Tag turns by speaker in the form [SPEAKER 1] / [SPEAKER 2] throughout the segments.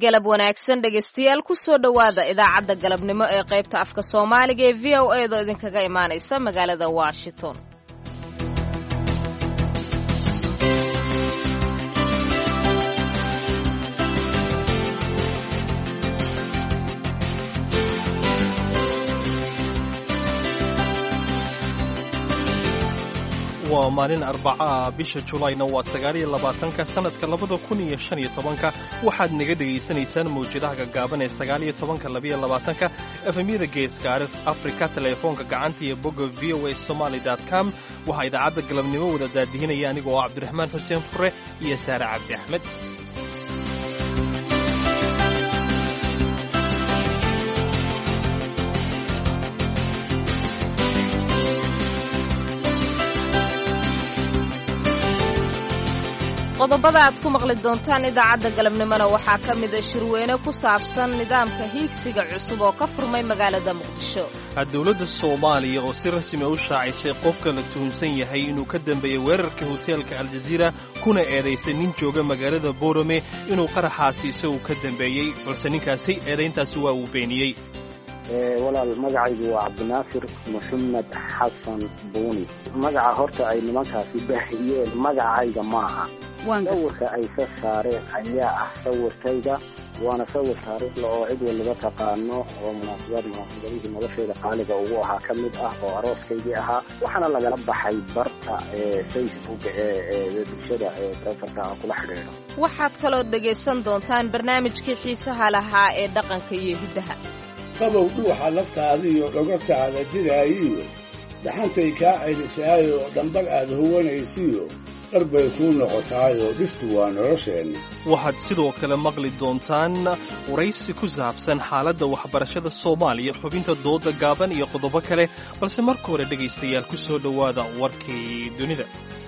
[SPEAKER 1] galab wanaagsan dhegaystayaal kusoo dhowaada idaacadda galabnimo ee qaybta afka soomaaliga ee v o eedoo idinkaga imaanaysa magaalada washington
[SPEAKER 2] waa maalin arbaca bisha julayna waa sagaaliyo labaatanka sannadka labada kun iyo shan iyo tobanka waxaad naga dhegaysanaysaan mawjadaha gaggaaban ee sagaaliyo tobanka labiyo labaatanka efemyada geeska afrika teleefoonka gacanta iyo bogga v o a somaly com waxaa idaacadda galabnimo wada daadihinaya anigoo ah cabdiraxmaan xuseen fure iyo saare cabdi axmed
[SPEAKER 1] qodobada aad ku maqli doontaan idaacadda galabnimona waxaa ka mida shirweyne ku saabsan nidaamka hiigsiga cusub oo ka furmay magaalada muqdisho
[SPEAKER 2] dowladda soomaaliya oo si rasmi u shaacisay qofka la tuhunsan yahay inuu ka dambeeyey weerarka hoteelka aljaziira kuna eedaysay nin jooga magaalada boorame inuu qaraxaasi isagu ka dambeeyey balse ninkaasi eedayntaasi waa uu beeniyey
[SPEAKER 3] walaal magacaygu waa cabdinaasir maxamed xasan buuni magaca horta ay nimankaasi baahiyeen magacayga maaha sawirka ay ka saareen ayaa ah sawirkayga waana sawir taariikhla oo cid waliba taqaano oo munaasabad munaasabadihii noloshayda qaaliga ugu ahaa ka mid ah oo arooskaygii ahaa waxaana lagala baxay barta facebook ee bulshada ee taleefarka kula xidhiidho
[SPEAKER 1] waxaad kaloo dhegaysan doontaan barnaamijkii xiisaha lahaa ee dhaqanka iyo hiddaha
[SPEAKER 4] qabow dhuuxa laftaadiiyo dhogortaada diraayiyo dhaxantay kaa celisaayoo dhambar aad huwanaysiyo dhar bay kuu noqotaayoo dhistu waa nolosheenna
[SPEAKER 2] waxaad sidoo kale maqli doontaan waraysi ku saabsan xaaladda waxbarashada soomaaliya xubinta dooda gaaban iyo qodobo kale balse marka hore dhegaystayaal ku soo dhowaada warkii dunida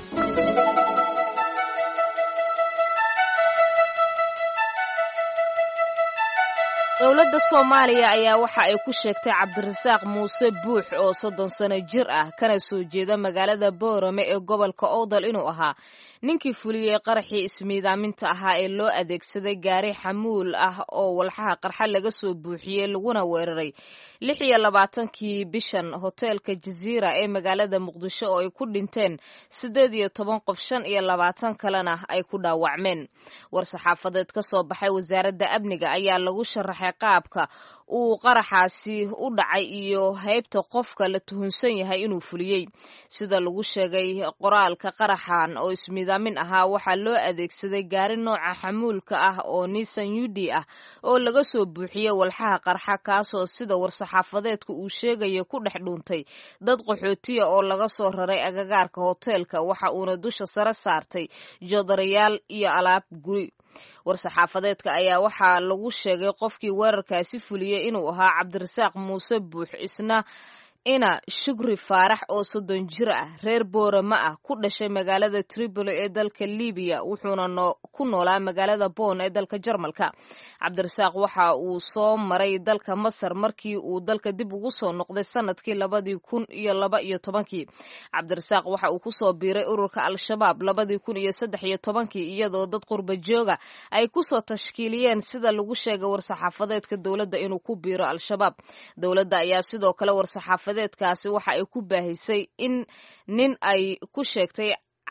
[SPEAKER 1] dowladda soomaaliya ayaa waxa ay ku sheegtay cabdirasaaq muuse buux oo soddon sano jir ah kana soo jeeda magaalada boorame ee gobolka owdal inuu ahaa ninkii fuliyey qaraxii ismiidaaminta ahaa ee loo adeegsaday gaari xamuul ah oo walxaha qarxa laga soo buuxiyey laguna weeraray lix iyo labaatankii bishan hoteelka jaziira ee magaalada muqdisho oo ay ku dhinteen siddeed iyo toban qof shan iyo labaatan kalena ay ku dhaawacmeen war-saxaafadeed ka soo baxay wasaaradda amniga ayaa lagu sharaxay qaabka uu qaraxaasi u dhacay iyo haybta qofka la tuhunsan yahay inuu fuliyey sida lagu sheegay qoraalka qaraxan oo ismiidaamin ahaa waxaa loo adeegsaday gaari nooca xamuulka ah oo nisan yudi ah oo laga soo buuxiyey walxaha qarxa kaasoo sida war-saxaafadeedka uu sheegaya ku dhex dhuuntay dad qaxootiya oo laga soo raray agagaarka hoteelka waxa uuna dusha sare saartay joodarayaal iyo alaab guri war-saxaafadeedka ayaa waxaa lagu sheegay qofkii weerarkaasi fuliyey inuu ahaa cabdirasaaq muuse buux isna ina shukri faarax oo soddon jir ah reer boorama ah ku dhashay magaalada tripoli ee dalka libiya wuxuuna ku noolaa magaalada boon ee dalka jarmalka cabdirasaaq waxa uu soo maray dalka masar markii uu dalka dib ugu soo noqday sanadkii labadii kun iyo laba iyo tobankii cabdirasaaq waxa uu kusoo biiray ururka al-shabaab labadii kun iyo saddex iyo tobankii iyadoo dad qurba jooga ay kusoo tashkiiliyeen sida lagu sheegay war-saxaafadeedka dowladda inuu ku biiro al-shabaab dowladda ayaa sidoo kale warsaxaafad deedkaasi waxa ay ku baahisay in nin ay ku sheegtay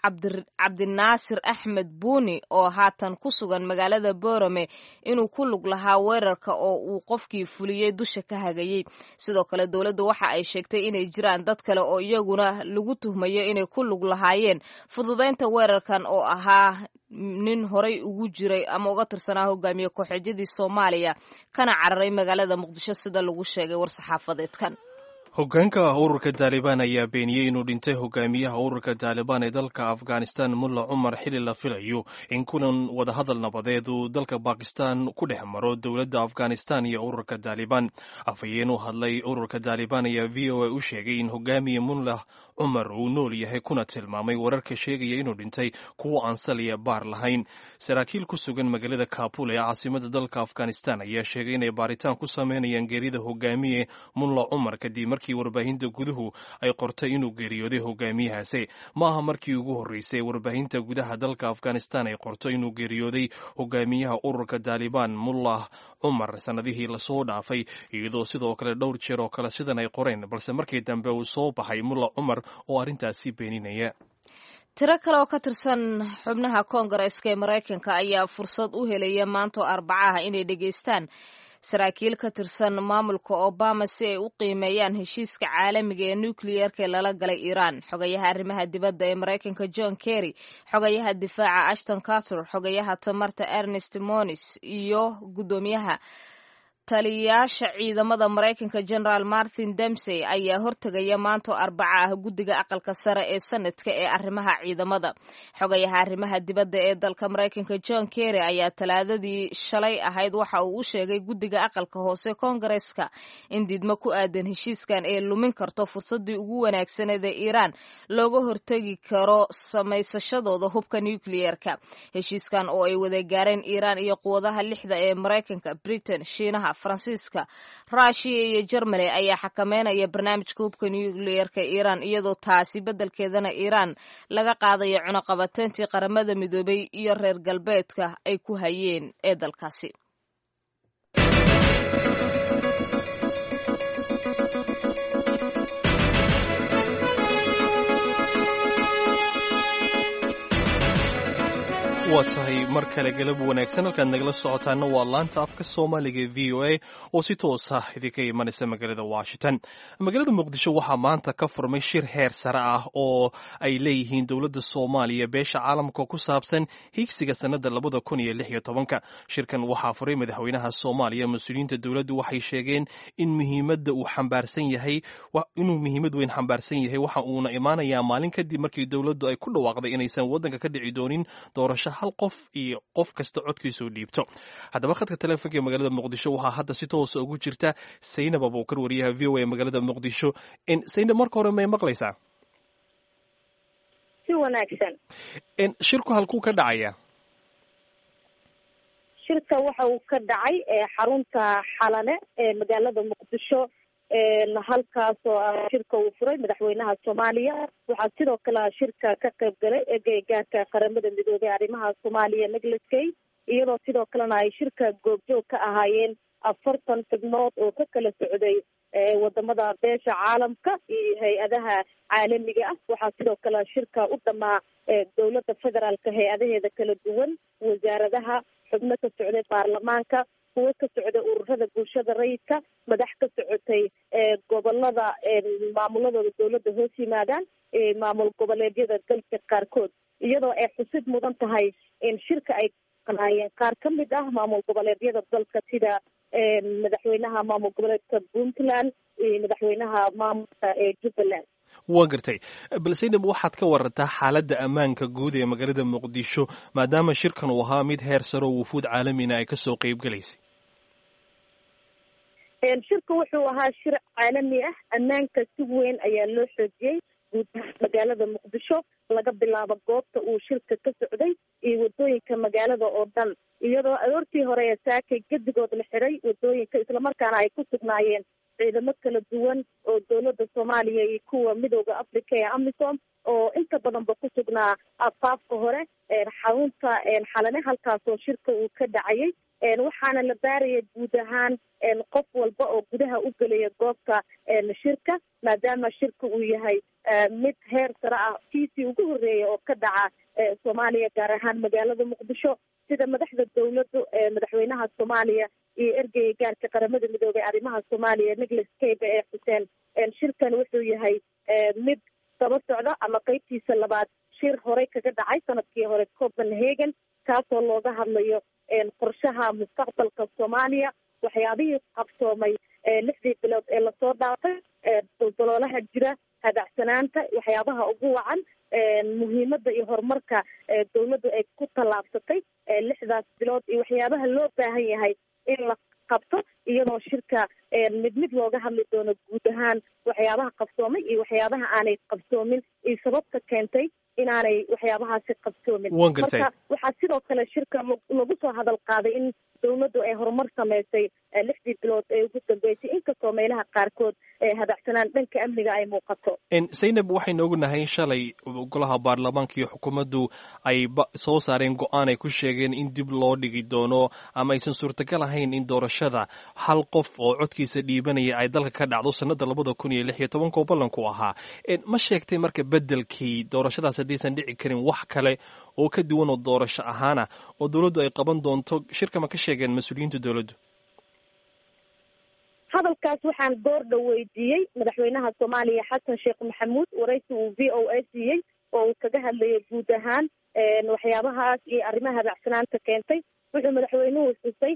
[SPEAKER 1] cabdinaasir axmed buuni oo haatan ku sugan magaalada boorame inuu ku lug lahaa weerarka oo uu qofkii fuliyey dusha ka hagayey sidoo kale dowladdu waxa ay sheegtay inay jiraan dad kale oo iyaguna lagu tuhmayo inay ku lug lahaayeen fududaynta weerarkan oo ahaa nin horay ugu jiray ama uga tirsanaa hogaamiye kooxeedyadii soomaaliya kana cararay magaalada muqdisho sida lagu sheegay war-saxaafadeedkan
[SPEAKER 2] hoggaanka ururka taalibaan ayaa beeniyey inuu dhintay hogaamiyaha ururka taalibaan ee dalka afghanistan mulla cumar xili la filayo in kulan wadahadal nabadeed uu dalka bakistan ku dhex maro dowladda afghanistan iyo ururka taalibaan afhayeen u hadlay ururka taalibaan ayaa v o a u sheegay in hogaamiye mullah cumar uu nool yahay kuna tilmaamay wararka sheegaya inuu dhintay kuwo aan saliya baar lahayn saraakiil ku sugan magaalada kabul ee caasimada dalka afghanistan ayaa sheegay inay baaritaan ku sameynayaan geerida hogaamiye mulla cumar kadib markii warbaahinta guduhu ay qortay inuu geeriyooday hogaamiyahaasi ma aha markii ugu horreysay warbaahinta gudaha dalka afghanistan ay qorto inuu geeriyooday hogaamiyaha ururka taalibaan mullah cumar sannadihii lasoo dhaafay iyadoo sidoo kale dhowr jeer oo kale sidan ay qoreen balse markii dambe uu soo baxay mullah cumar oo arrintaasi beeninaya
[SPEAKER 1] tiro kale oo ka tirsan xubnaha koongareeska ee maraykanka ayaa fursad u helaya maantoo arbacaha inay dhegaystaan saraakiil ka tirsan maamulka obama si ay u qiimeeyaan heshiiska caalamiga ee nukliyeerka ee lala galay iiraan xogayaha arrimaha dibadda ee maraykanka john kerry xogayaha difaaca ashton carter xogayaha tamarta ernest monis iyo guddoomiyaha taliyayaasha ciidamada maraykanka generaal martin demsey ayaa hortegaya maantoo arbaca ah guddiga aqalka sare ee sanadka ee arrimaha ciidamada xogayaha arrimaha dibadda ee dalka maraykanka john kerry ayaa talaadadii shalay ahayd waxa uu u sheegay guddiga aqalka hoose koongareeska in diidmo ku aadan heshiiskan ee lumin karto fursadii ugu wanaagsaneed ee iiraan looga hortegi karo samaysashadooda hubka nukliyeerka heshiiskan oo ay wada gaareen iiraan iyo quwadaha lixda ee maraykanka britain shiinaha faransiiska ruushiya iyo jermany ayaa xakameynaya barnaamijka hubka nukliyeerka iiraan iyadoo taasi beddelkeedana iiraan laga qaadayo cunuqabateyntii qaramada midoobay iyo reer galbeedka ay ku hayeen ee dalkaasi
[SPEAKER 2] waa tahay mar kale galab wanaagsan halkaad nagala socotaana waa laanta afka soomaaliga e v o a oo si toos ah idinka imanaysa magaalada washington magaalada muqdisho waxaa maanta ka furmay shir heer sare ah oo ay leeyihiin dowladda soomaaliya beesha caalamka ku saabsan higsiga sannada labada kun iyo lix iyo tobanka shirkan waxaa furay madaxweynaha soomaaliya mas-uuliyiinta dowladdu waxay sheegeen in muhiimadda uu xambaarsan yahay inuu muhiimad weyn xambaarsan yahay waxa uuna imaanayaa maalin kadib markii dowladdu ay ku dhawaaqday inaysan waddanka ka dhici doonin doorasho hal qof iyo qof kasta codkiisuu dhiibto haddaba khadka teleefonka ee magaalada muqdisho waxaa hadda si toosa ugu jirta saynab abuukar wariyaha v o a magaalada muqdisho saynab marka hore may maqlaysaa
[SPEAKER 5] si wanaagsan
[SPEAKER 2] shirku halkuu ka dhacaya
[SPEAKER 5] shirka waxa uu ka dhacay xarunta xalane ee magaalada muqdisho halkaas oo ah shirka uu furay madaxweynaha soomaaliya waxaa sidoo kale shirka ka qayb galay eegeygaarka qaramada midoobey arrimaha soomaaliya negleskey iyadoo sidoo kalena ay shirka goobjoog ka ahaayeen afartan xubnood oo ka kala socday wadamada beesha caalamka iyo hay-adaha caalamiga ah waxaa sidoo kale shirka u dhamaa dowladda federaalka hay-adaheeda kala duwan wasaaradaha xubno ka socday baarlamaanka kuwo ka socday ururada bulshada rayidka madax ka socotay gobolada maamuladooda dowladda hoos yimaadaan maamul goboleedyada dalka qaarkood iyadoo ay xusid mudan tahay in shirka ay qanaayeen qaar ka mid ah maamul goboleedyada dalka sida madaxweynaha maamul goboleedka puntland iyo madaxweynaha maamulka ee jubbaland
[SPEAKER 2] waa gartay bal saynab waxaad ka warantaa xaaladda ammaanka guud ee magaalada muqdisho maadaama shirkan uu ahaa mid heer saro wufuud caalamina ay kasoo qeyb galaysay
[SPEAKER 5] shirka wuxuu ahaa shir caalami ah ammaanka si weyn ayaa loo xoojiyey guud ahaan magaalada muqdisho laga bilaabo goobta uu shirka ka socday iyo wadooyinka magaalada oo dhan iyadoo aroortii hore ee saakay gedigood la xiray wadooyinka islamarkaana ay ku sugnaayeen ciidamo kala duwan oo dowladda soomaaliya iyo kuwa midooda africa ee amisom oo inta badanba ku sugnaa afaafka hore xarunta xalane halkaasoo shirka uu ka dhacayay waxaana la baaraya guud ahaan qof walba oo gudaha u gelaya goobta shirka maadaama shirka uu yahay mid heer sare ah kiisii ugu horreeya oo ka dhaca soomaaliya gaar ahaan magaalada muqdisho sida madaxda dowladdu madaxweynaha soomaaliya iyo ergeyga gaarka qaramada midoobey arrimaha soomaaliya nicholas kaybe ee xuseen shirkan wuxuu yahay mid daba socda ama qeybtiisa labaad shir horey kaga dhacay sanadkii hore copenhagen kaasoo looga hadlayo qorshaha mustaqbalka soomaaliya waxyaabihii qabsoomay lixdii bilood ee lasoo dhaafay daldaloolaha jira hadacsanaanta waxyaabaha ugu wacan muhiimadda iyo horumarka dowladdu ay ku tallaabsatay lixdaas bilood iyo waxyaabaha loo baahan yahay in la qabto iyadoo shirka mid mid looga hadli doono guud ahaan waxyaabaha qabsoomay iyo waxyaabaha aanay qabsoomin iyo sababta keentay inaanay waxyaabahaasi qabsoomin marka waxaa sidoo kale shirka lagu soo hadal qaaday in dowladdu ay horumar samaysay lixdii bilood ee ugu dambeysay inkastoo meelaha qaarkood hadacsanaan dhanka amniga ay muuqato
[SPEAKER 2] zaynab waxaynu ognahay shalay golaha baarlamaanka iyo xukuumaddu ay soo saareen go-aan ay ku sheegeen in dib loo dhigi doono ama aysan suurtagal ahayn in doorashada hal qof oo codkiisa dhiibanaya ay dalka ka dhacdo sanada labada kun iyo lix iyo tobankoo ballanku ahaa ma sheegtay marka bedelkii doorashadaas haddaysan dhici karin wax kale oo ka duwan oo doorasho ahaana oo dowladdu ay qaban doonto shirka ma ka sheegeen mas-uuliyiinta dowladdu
[SPEAKER 5] hadalkaas waxaan goor dhow weydiiyey madaxweynaha soomaaliya xasan sheekh maxamuud waraysi uu v o a siiyey oo uu kaga hadlayay guud ahaan waxyaabahaas iyo arrimaha hadacsanaanta keentay wuxuu madaxweynuhu xusay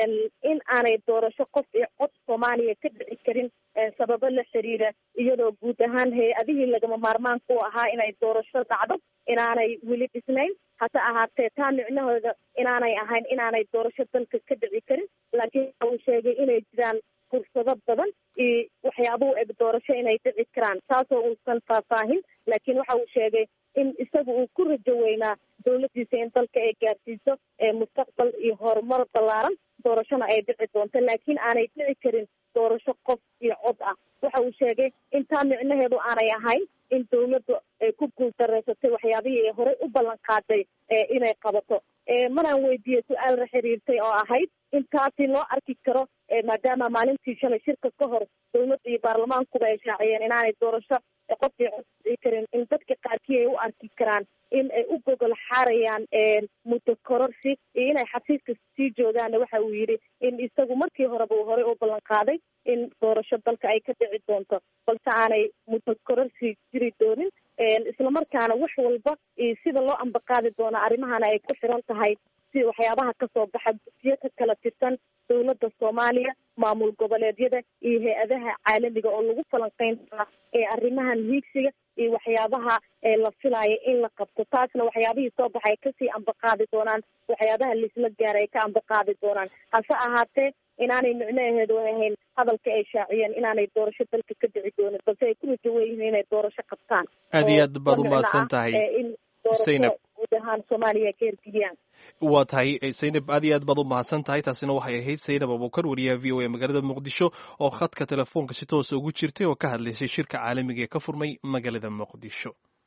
[SPEAKER 5] in aanay doorasho qof iyo cod soomaaliya ka dhici karin sababo la xiriira iyadoo guud ahaan hay-adihii lagama maarmaanka u ahaa inay doorasho dhacdo inaanay weli dhisnayn hase ahaatee taa micnahooda inaanay ahayn inaanay doorasho dalka ka dhici karin laakiin waxa uu sheegay inay jiraan fursado badan iyo waxyaabuhu eg doorasho inay dhici karaan taasoo uusan faahfaahin laakiin waxa uu sheegay in isaga uu ku rajo weynaa dowladdiisa in dalka ay gaarsiiso mustaqbal iyo horumar ballaaran doorashona ay dhici doonto laakiin aanay dhici karin doorasho qof iyo cod ah waxa uu sheegay in taa micnaheedu aanay ahayn in dowladdu ay ku guuldareysatay waxyaabihii ay horey u ballan qaaday inay qabato maraan weydiiyey su-aal la xiriirtay oo ahayd in taasi loo arki karo maadaama maalintii shalay shirka ka hor dowladda iyo baarlamaankuba ay shaaciyeen inaanay doorasho qof iyo cod dhici karin in dadka qaarkii ay u arki karaan in ay u gogol xaarayaan muddo kororsi iyo inay xafiiska sii joogaanna waxa uu yidhi in isagu markii horeba uu horey u ballan qaaday in doorasho dalka ay ka dhici doonto balse aanay muddo kororsi jiri doonin islamarkaana wax walba iyo sida loo ambaqaadi doono arrimahana ay ku xiran tahay si waxyaabaha kasoo baxa gudsiyo ka kala tirsan dowladda soomaaliya maamul goboleedyada iyo hay-adaha caalamiga oo lagu falanqeyn doona ee arrimahan hiigsiga iyo waxyaabaha la filaayo in la qabto taasna waxyaabihii soo baxay kasii ambaqaadi doonaan waxyaabaha laisla gaara ay ka ambaqaadi doonaan hase ahaatee inaanay micnaheedu ahayn hadalka ay shaaciyeen inaanay doorasho dalka ka dhici doonin balse ay ku rajo weyihiin inay doorasho qabtaan
[SPEAKER 2] aad iyo aad baad umahadsan tahay
[SPEAKER 5] in doorasho guud ahaan soomaaliya ka hergeliyaan
[SPEAKER 2] waa tahay saynab aad iyo aad baad u mahadsan tahay taasina waxay ahayd saynab abukar wariyaha v o a magaalada muqdisho oo khadka telefoonka si toosa ugu jirtay oo ka hadlaysay shirka caalamiga ee ka furmay magaalada muqdisho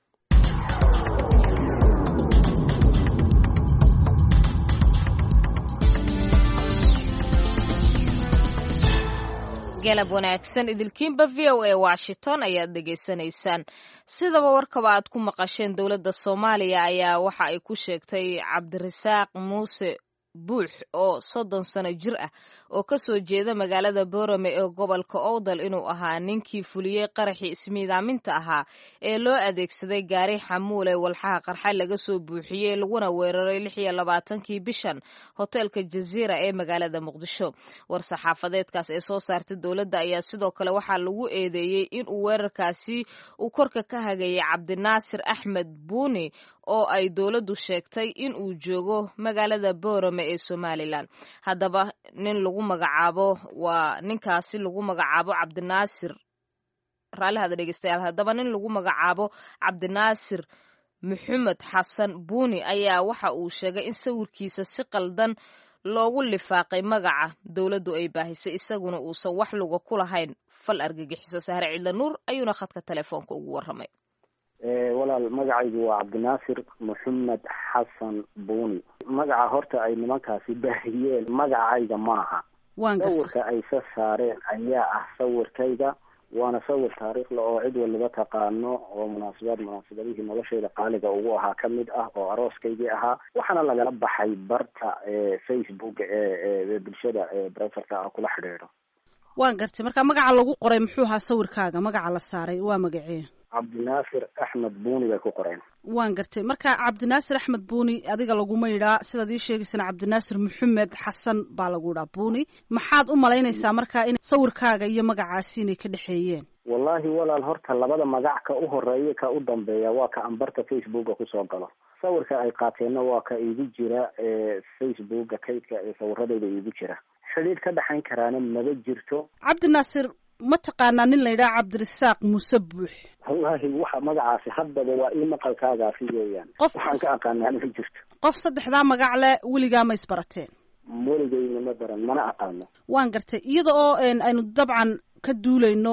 [SPEAKER 1] galab wanaagsan idilkiinba v o a washington ayaad dhegaysanaysaan sidaba warkaba aad ku maqasheen dowladda soomaaliya ayaa waxa ay ku sheegtay cabdirasaaq muuse buux oo soddon sano jir ah oo ka soo jeeda magaalada boorame ee gobolka owdal inuu ahaa ninkii fuliyey qaraxii ismiidaaminta ahaa ee loo adeegsaday gaari xamuule walxaha qarxa laga soo buuxiyey laguna weeraray lix iyo labaatankii bishan hoteelka jaziira ee magaalada muqdisho war saxaafadeedkaas ee soo saartay dowladda ayaa sidoo kale waxaa lagu eedeeyey inuu weerarkaasi uu korka ka hagayay cabdinaasir axmed buuni oo ay dowladdu sheegtay in uu joogo magaalada boorame ee somalilan haddaba nin lagu magacaabo waa ninkaasi lagu magacaabo cabdinaasir raallihada dhegeystayaal haddaba nin lagu magacaabo cabdinaasir maxamed xasan buuni ayaa waxa uu sheegay in sawirkiisa si qaldan loogu lifaaqay magaca dowladdu ay baahisay isaguna uusan wax luga ku lahayn fal argagixiso sahre cidla nuur ayuuna khadka telefoonka ugu warramay
[SPEAKER 3] walaal magacaygu waa cabdinaasir maxamed xasan buuni magaca horta ay nimankaasi baahiyeen magacayga maaha sawirka ay sa saareen ayaa ah sawirkayga waana sawir taariikhla oo cid waliba taqaano oo munaasabad munaasabadihii noloshayda qaaliga ugu ahaa ka mid ah oo arooskaygii ahaa waxaana lagala baxay barta facebook ee bulshada breferka ah kula xidhiidho
[SPEAKER 6] waan gartay marka magaca lagu qoray muxuu ahaa sawirkaaga magaca la saaray waa magacee
[SPEAKER 3] cabdinaasir axmed buuni bay ku qoreen
[SPEAKER 6] waan gartay marka cabdinaasir axmed buuni adiga laguma yidhaa sidaad ii sheegaysana cabdinaasir maxamed xasan baa lagu yidhaa buuni maxaad u malaynaysaa marka in sawirkaaga iyo magacaasi inay ka dhexeeyeen
[SPEAKER 3] wallahi walaal horta labada magac ka u horeeya ka u dambeeya waa ka ambarta facebooka kusoo galo sawirka ay qaateenna waa ka iigu jira facebooka kaydka ee sawiradeyda iigu jira xidhiidh ka dhexayn karaana maba jirto
[SPEAKER 6] cabdinaasir ma taqaanaa nin la yidhaha cabdirasaaq muuse buux
[SPEAKER 3] wallahi waxa magacaasi haddaba waa ii maqalkaagaasi weeyaan waxaan ka aqaanaa ma jirto
[SPEAKER 6] qof saddexdaa magac leh weligaa ma isbarateen
[SPEAKER 3] weligeyna ma baran mana aqaano
[SPEAKER 6] waan gartay iyada oo aynu dabcan ka duulayno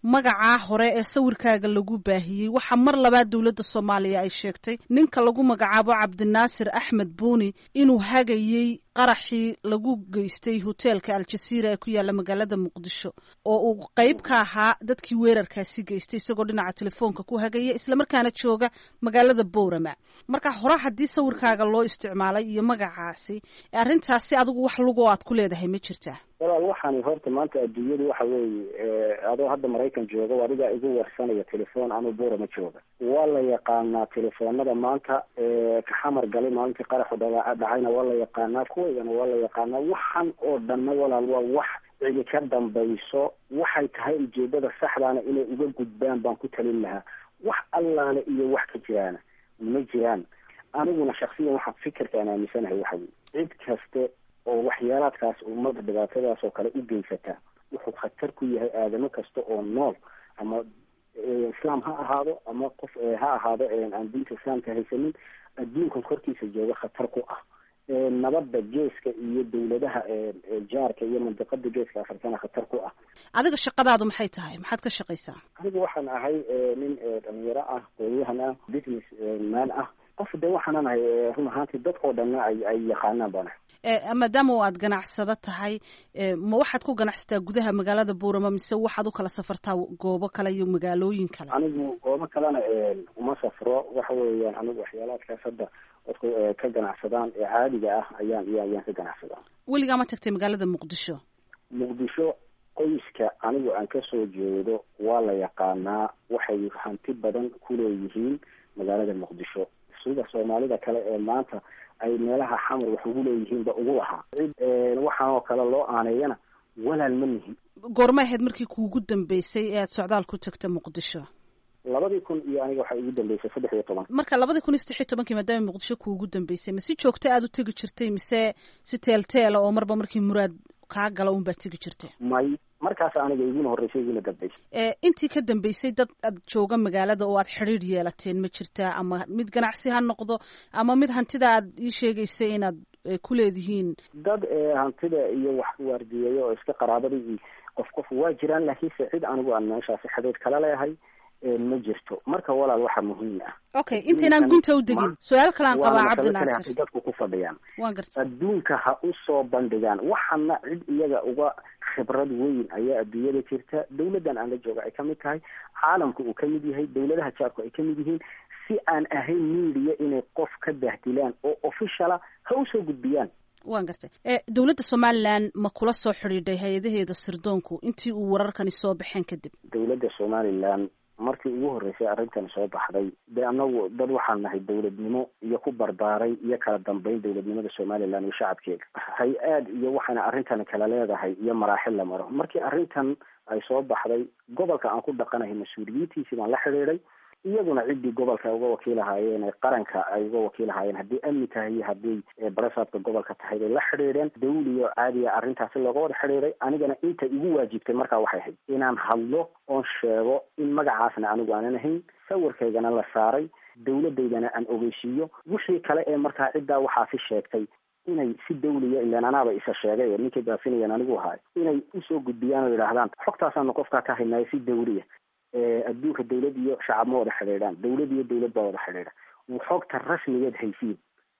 [SPEAKER 6] magacaa hore ee sawirkaaga lagu baahiyey waxaa mar labaad dowladda soomaaliya ay sheegtay ninka lagu magacaabo cabdinaasir axmed buuni inuu hagayey qaraxii lagu geystay hoteelka aljasiira ee ku yaalla magaalada muqdisho oo uu qeyb ka ahaa dadkii weerarkaasi geystay isagoo dhinaca telefoonka ku hagaya islamarkaana jooga magaalada boorama marka hore haddii sawirkaaga loo isticmaalay iyo magacaasi arrintaasi adigu wax lugoo aad ku leedahay ma jirtaa
[SPEAKER 3] walaal waxaani horta maanta adduunyadu waxa weeye adoo hadda maraykan jooga adigaa igu warsanaya telefoon anuu boorama jooga waa la yaqaanaa telefoonada maanta ka xamar galay maalintii qaraxu dha dhacayna waa la yaqaanaa kuwaygana waa la yaqaanaa waxan oo dhanna walaal waa wax cidi ka dambayso waxay tahay ujeedada saxdaana inay uga gudbaan baan ku talin lahaa wax allaale iyo wax ka jiraana ma jiraan aniguna shaksiyan waxaa fikirkaan aaminsanahay waxa weye cid kaste oo waxyaalaadkaas ummada dhibaatadaas oo kale u geysata wuxuu khatar ku yahay aadamo kasta oo nool ama islaam ha ahaado ama qof ha ahaado aan diinta islaamka haysanin adduunkan korkiisa jooga khatar ku ah nabadda geeska iyo dawladaha jaarka iyo mandiqada geeska afrikana khatar ku ah
[SPEAKER 6] adiga shaqadaadu maxay tahay maxaad ka shaqaysaa
[SPEAKER 3] anigu waxaan ahay nin dhalinyaro ah qoyahan ah business man ah qof de waxaanan ahay run ahaantii dadkoo dhanna ay ay yaqaanaan baan ahay
[SPEAKER 6] maadaama oo aad ganacsado tahay ma waxaad ku ganacsataa gudaha magaalada buurama mise waxaad u kala safartaa goobo kale iyo magaalooyin kale
[SPEAKER 3] anigu goobo kalena uma safro waxa weeyaan anigu waxyaalaadkaas hadda dadku ka ganacsadaan ee caadiga ah ayaan iyo ayaan ka ganacsadaa
[SPEAKER 6] weligaa ma tagtay magaalada muqdisho
[SPEAKER 3] muqdisho qoyska anigu aan kasoo jeedo waa la yaqaanaa waxay hanti badan kuleeyihiin magaalada muqdisho sida soomaalida kale ee maanta ay meelaha xamar wax ugu leeyihiinba ugu lahaa cid waxaan oo kale loo aaneeyana walaal ma nihin
[SPEAKER 6] goorma ahayd markii kuugu dambeysay ee aad socdaal ku tagta muqdisho
[SPEAKER 3] labadii kun iyo aniga waxaa igu dambeysay saddex iyo toban
[SPEAKER 6] marka labadii kun iyo saddex iyo tobankii maadaama muqdisho kuugu dambeysay ma si joogta aada u tegi jirtay mise si teelteela oo marba markii muraad kaa gala un baad tegi jirtay
[SPEAKER 3] may markaas aniga iguna horreysay iguna dambeysay
[SPEAKER 6] intii ka dambeysay dad aad jooga magaalada oo aad xidhiir yeelateen ma jirtaa ama mid ganacsi ha noqdo ama mid hantida aad ii sheegaysay inaad ku leedihiin
[SPEAKER 3] dad hantida iyo wax waardiyeeyo oo iska qaraabadii qof qof waa jiraan laakiinse cid anigu aan meeshaasi xidhiir kala leehay ma jirto marka walaal waxaa muhiim ah
[SPEAKER 6] okay intaynaan gunta u degin su-aal kalaan qabaa cabdinaasir
[SPEAKER 3] dadku ku fadhiyaan
[SPEAKER 6] waan garta
[SPEAKER 3] adduunka ha u soo bandhigaan waxana cid iyaga uga khibrad weyn ayaa adduunyada jirta dawladdan aan la jooga ay kamid tahay caalamka uu kamid yahay dawladaha jaarku ay kamid yihiin si aan ahayn media inay qof ka bahdilaan oo officiala ha usoo gudbiyaan
[SPEAKER 6] waan gartay dowladda somalilan ma kula soo xidhiidhay hay-adaheeda sirdoonku intii uu wararkani soo baxeen kadib
[SPEAKER 3] dawladda somalilan markii ugu horreysay arrintan soo baxday dee anagu dad waxaan nahay dawladnimo iyo ku barbaaray iyo kala dambeyn dawladnimada somalilan iyo shacabkeeda hay-aad iyo waxaana arrintan kala leedahay iyo maraaxil la maro markii arrintan ay soo baxday gobolka aan ku dhaqanahay mas-uuliyiintiisii baan la xidhiidhay iyaguna ciddii gobolka uga wakiilahaayeen ee qaranka ay uga wakiilahaayeen haddii amni tahay iyo haddii barasaabka gobolka tahay bay la xidhiidheen dawliyo caadiya arrintaasi looga wada xidhiidhay anigana inta igu waajibtay markaa waxay ahayd inaan hadlo oon sheego in magacaasna anigu aanan ahayn sawirkaygana la saaray dawladaydana aan ogeysiiyo wixii kale ee markaa ciddaa waxaasi sheegtay inay si dawliya ilaan anaaba isa sheegay ninkay baafinayan anigu ahaay inay usoo gudbiyaan oo yidhaahdaan xogtaasaanu qofkaa ka haynaayo si dawliya adduunka dawlad iyo shacab ma wada xidhiidhaan dawlad iyo dawlad baa wada xidhiidha xogta rasmigeed haysiin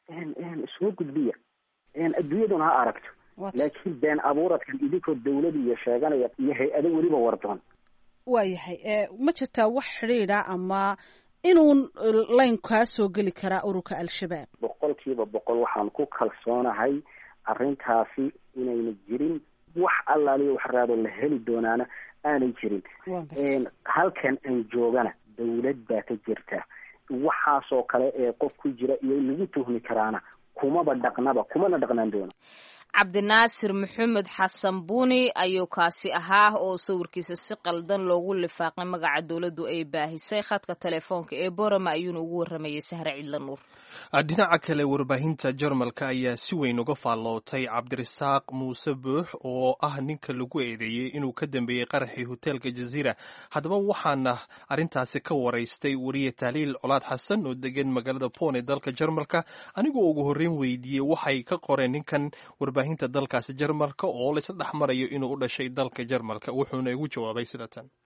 [SPEAKER 3] soo gudbiya adduunyaduna ha aragto laakiin been abuuradkan idinkoo dawlad iyo sheeganaya iyo hay-ado weliba wardoon
[SPEAKER 6] waayahay ma jirtaa wax xidhiidha ama inuun layn kaa soo geli karaa ururka al-shabaab
[SPEAKER 3] boqol kiiba boqol waxaan ku kalsoonahay arrintaasi inayna jirin wax allaaliyo wax raado la heli doonaana aanay jirin halkan aan joogana dawlad baa ka jirta waxaasoo kale ee qof ku jira iyo lagu tuhmi karaana kumaba dhaqnaba kumana dhaqnaan doona
[SPEAKER 1] cabdinaasir maxamed xasan buuni ayuu kaasi ahaa oo sawirkiisa si qaldan loogu lifaaqay magaca dowladdu ay baahisay khadka telefoonka ee borama ayuuna ugu waramayay sahre cidla nuur
[SPEAKER 2] dhinaca kale warbaahinta jarmalka ayaa si weyn uga faallootay cabdirasaaq muuse buux oo ah ninka lagu eedeeyey inuu ka dambeeyey qaraxii hoteelka jaziira haddaba waxaana arrintaasi ka waraystay wariye tahliil colaad xasan oo degan magaalada pon ee dalka jarmalka anigoo ugu horreyn weydiiyey waxay ka qoreen ninkan warbaahinta dalkaasi jarmalka oo laysla dhex marayo inuu u dhashay dalka jarmalka wuxuuna igu jawaabay sida tan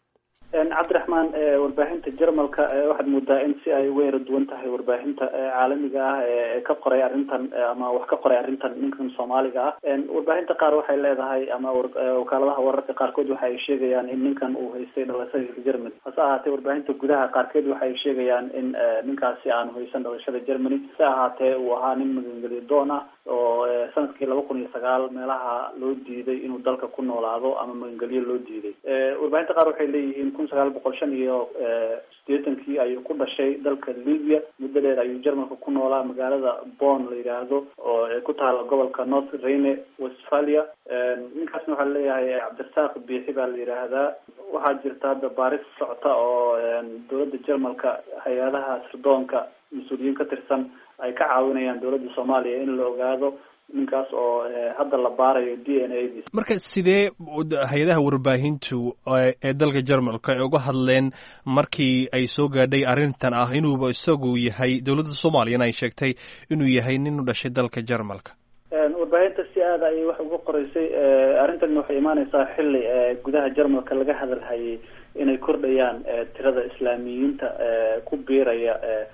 [SPEAKER 7] cabdiraxmaan warbaahinta jarmalka waxaad moodaa in si ay uga yara duwan tahay warbaahinta caalamiga ah ee ka qoray arrintan ama wax ka qoray arrintan ninkan soomaaliga ah warbaahinta qaar waxay leedahay ama wakaaladaha wararka qaarkood waxa ay sheegayaan in ninkan uu haystay dhalashada germany hase ahaatee warbaahinta gudaha qaarkeed waxa ay sheegayaan in ninkaasi aanu haysan dhalashada germany si ahaatee uu ahaa nin magangeliyo doon ah oo sanadkii laba kun iyo sagaal meelaha loo diiday inuu dalka ku noolaado ama magangelyo loo diiday warbaahinta qaar waxay leeyihiin kun sagaal boqol shan iyo sideetankii ayuu ku dhashay dalka libya muddo dheer ayuu jarmalka ku noolaa magaalada bon la yidhaahdo oo ku taala gobolka north rhine westphalia ninkaasna waxaa leeyahay cabdirasaaq biixi baa la yidhaahdaa waxaa jirta hadda baaris socota oo dowladda jarmalka hay-adaha sirdoonka mas-uuliyiin ka tirsan ay ka caawinayaan dowladda soomaaliya in la ogaado ninkaas oo hadda la baarayo d n a dis
[SPEAKER 2] marka sidee hay-adaha warbaahintu ee dalka jarmalka ay uga hadleen markii ay soo gaadhay arrintan ah inuuba isagu yahay dowladda soomaaliyana ay sheegtay inuu yahay nin u dhashay dalka jarmalka
[SPEAKER 7] warbaahinta si aada ayay wax uga qoreysay arrintan waxay imaaneysaa xili gudaha jarmalka laga hadalhayay inay kordhayaan tirada islaamiyiinta ku biiraya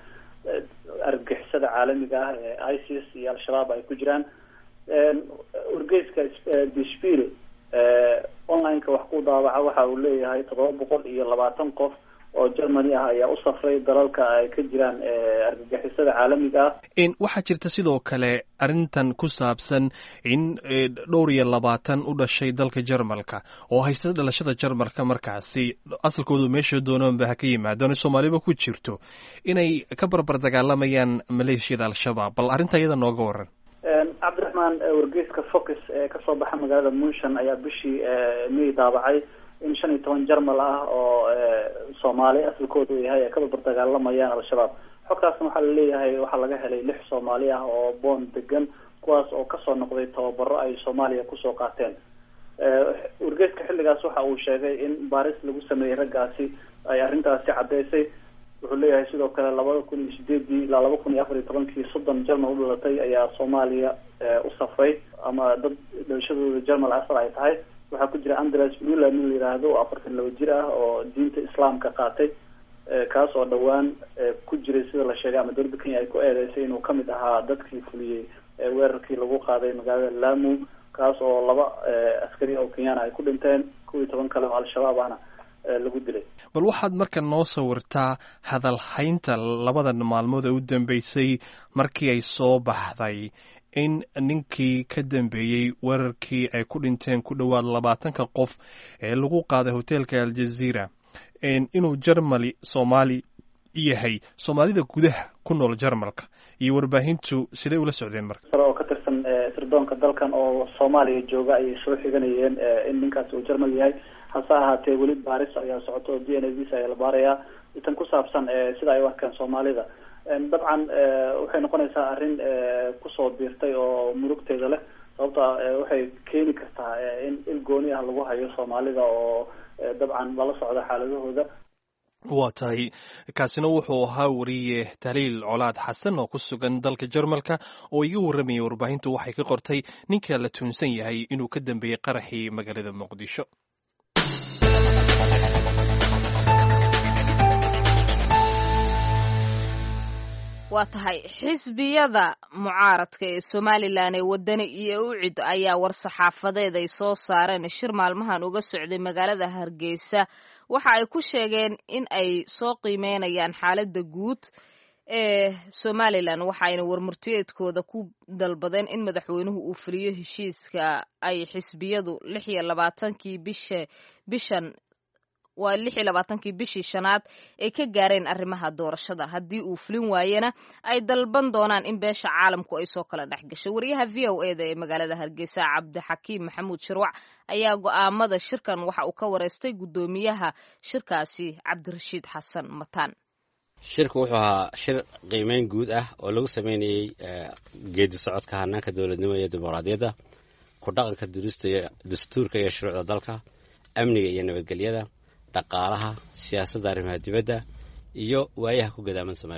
[SPEAKER 7] argagixisada caalamiga ah ee isis iyo al-shabaab ay ku jiraan wargeyska dishpil online-ka wax ku daawaca waxa uu leeyahay toddoba boqol iyo labaatan qof oo germany ah ayaa u safray dalalka ay ka jiraan argagixisada caalamiga ah
[SPEAKER 2] waxaa jirta sidoo kale arrintan ku saabsan in dhowr iyo labaatan u dhashay dalka jarmalka oo haysta dhalashada jarmalka markaasi asalkoodu meesha doonoonba ha ka yimaadaan soomaaliba ku jirto inay ka barbar dagaalamayaan maleeshiyada al-shabaab bal arrinta iyada nooga waran
[SPEAKER 7] cabdiraxmaan wargeyska focus ee kasoo baxa magaalada munshan ayaa bishii may daabacay in shan iyo toban jarmal ah oo soomaali asalkoodu yahay ay ka barbar dagaalamayaan al-shabaab xogtaasna waxaa laleeyahay waxaa laga helay lix soomaali ah oo boon degan kuwaas oo kasoo noqday tababaro ay soomaaliya kusoo qaateen wargeyska xilligaas waxa uu sheegay in baaris lagu sameeyey raggaasi ay arrintaasi caddeysay wuxuu leeyahay sidoo kale labada kun iyo sideedii ilaa laba kun iyo afar iyo tobankii soddon jarmal u dhalatay ayaa soomaaliya u safray ama dad dhalashadooda jarmal asal ay tahay waxaa ku jira andres muller nin la yidhaahdo oo afartan laba jir ah oo diinta islaamka qaatay kaas oo dhowaan ku jiray sida la sheegay ama dowladda kenya ay ku eedeysay inuu kamid ahaa dadkii fuliyey weerarkii lagu qaaday magaalada lamu kaas oo laba askari oo kenyana ay ku dhinteen kow iyo toban kale oo al-shabaab ahna lagu dilay
[SPEAKER 2] bal waxaad marka noo sawirtaa hadalhaynta labadan maalmood ee u dambeysay markii ay soo baxday in ninkii ka dambeeyey weerarkii ay ku dhinteen ku dhowaad labaatanka qof ee lagu qaaday hoteelka aljazeera inuu jarmali soomaali yahay soomaalida gudaha ku nool jarmalka iyo warbaahintu siday ula socdeen marka
[SPEAKER 7] sare oo ka tirsan sirdoonka dalkan oo soomaaliya jooga ayay soo xiganayeen in ninkaasi uu jarmal yahay hase ahaatee weli baaris ayaa socoto oo d n a visa ayaa la baarayaa itan ku saabsan sida ay u arkaan soomaalida dabcan waxay noqonaysaa arrin kusoo biirtay oo murugteeda leh sababta waxay keeni kartaa in il gooni ah lagu hayo soomaalida oo dabcan lala socda xaaladahooda
[SPEAKER 2] waa tahay kaasina wuxuu ahaa wariye tahliil colaad xasan oo ku sugan dalka jarmalka oo iga warramayay warbaahintu waxay ka qortay ninka la tuunsan yahay inuu ka dambeeyey qaraxii magaalada muqdisho
[SPEAKER 1] waa tahay xisbiyada mucaaradka ee somalilan ee wadani iyo ucid ayaa war-saxaafadeed ay soo saareen shir maalmahan uga socday magaalada hargeysa waxa ay ku sheegeen in ay soo qiimeynayaan xaaladda guud ee somalilan waxaayna warmurtiyeedkooda ku dalbadeen in madaxweynuhu uu fuliyo heshiiska ay xisbiyadu lix iyo labaatankii bisha bishan waa lix iyo labaatankii bishii shanaad ay ka gaareen arrimaha doorashada haddii uu fulin waayena ay dalban doonaan in beesha caalamku ay soo kala dhex gasho wariyaha v o e da ee magaalada hargeysa cabdixakiim maxamuud shirwac ayaa go'aamada shirkan waxa uu ka wareystay guddoomiyaha shirkaasi cabdirashiid xasan mataan
[SPEAKER 8] shirku wuxuu ahaa shir qiimeyn guud ah oo lagu sameynayey geedi socodka hanaanka dowladnimo iyo dimuqraadiyadda ku dhaqanka dastuurka iyo shuruucda dalka amniga iyo nabadgelyada dhaqaalaha siyaasadda arrimaha dibadda iyo waayaha ku gadaaman somalilan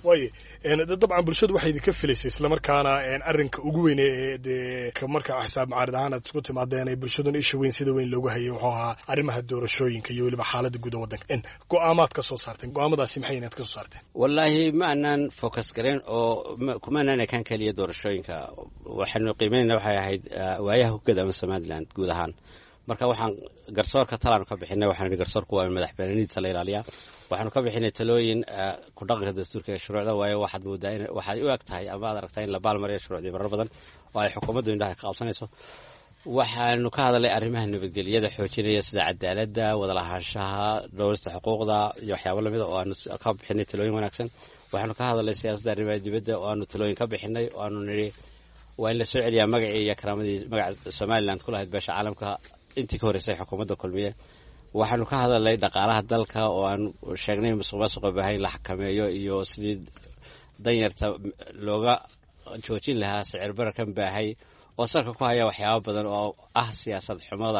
[SPEAKER 9] waaye dabcan bulshadu waxay idinka filaysay islamarkaana arrinka ugu weyn ee dee marka xisaab macaarid ahaan aad isku timaadeen ee bulshaduna isha weyn sida weyn loogu hayay wuxuu ahaa arrimaha doorashooyinka iyo weliba xaaladda guud ee waddanka go-aamaad ka soo saarteen go-aamadaasi maxay inaad ka soo saarteen
[SPEAKER 8] wallaahi ma aanaan focus gareyn oo kuma aanaan ekaan keliya doorashooyinka waxaanu qiimeynayna waxay ahayd waayaha hogada ama somaliland guud ahaan marka waxaan garsoorka talaanu ka bixinay waxaan ihi garsoorku waa madax banaanidiisa la ilaaliyaa waxaanu ka bixinay talooyin ku dhaqanka dastuurka ee shuruucda waayo waxaad moodaa in waxaad u eg tahay ama aad aragtaa in la baalmariyo shuruucdii marar badan oo ay xukuumaddu indhaha ka qabsanayso waxaanu ka hadalnay arrimaha nabadgelyada xoojinaya sida cadaaladda wadalahaanshaha dhowrista xuquuqda iyo waxyaabo lamida oo aanu ka bixinay talooyin wanaagsan waxaanu ka hadalnay siyaasadda arrimaha dibadda oo aanu talooyin ka bixinay oo aanu nidhi waa in la soo celiyaa magacii iyo karaamadii magaca somaliland ku lahayd beesha caalamka intii ka horreysay xukuumadda kulmiye waxaanu ka hadalnay dhaqaalaha dalka oo aan sheegnay musuq maasuqa baahay in la xakameeyo iyo sidii danyarta looga joojin lahaa sicir bararkan baahay oo salka ku haya waxyaabo badan oo ah siyaasad xumada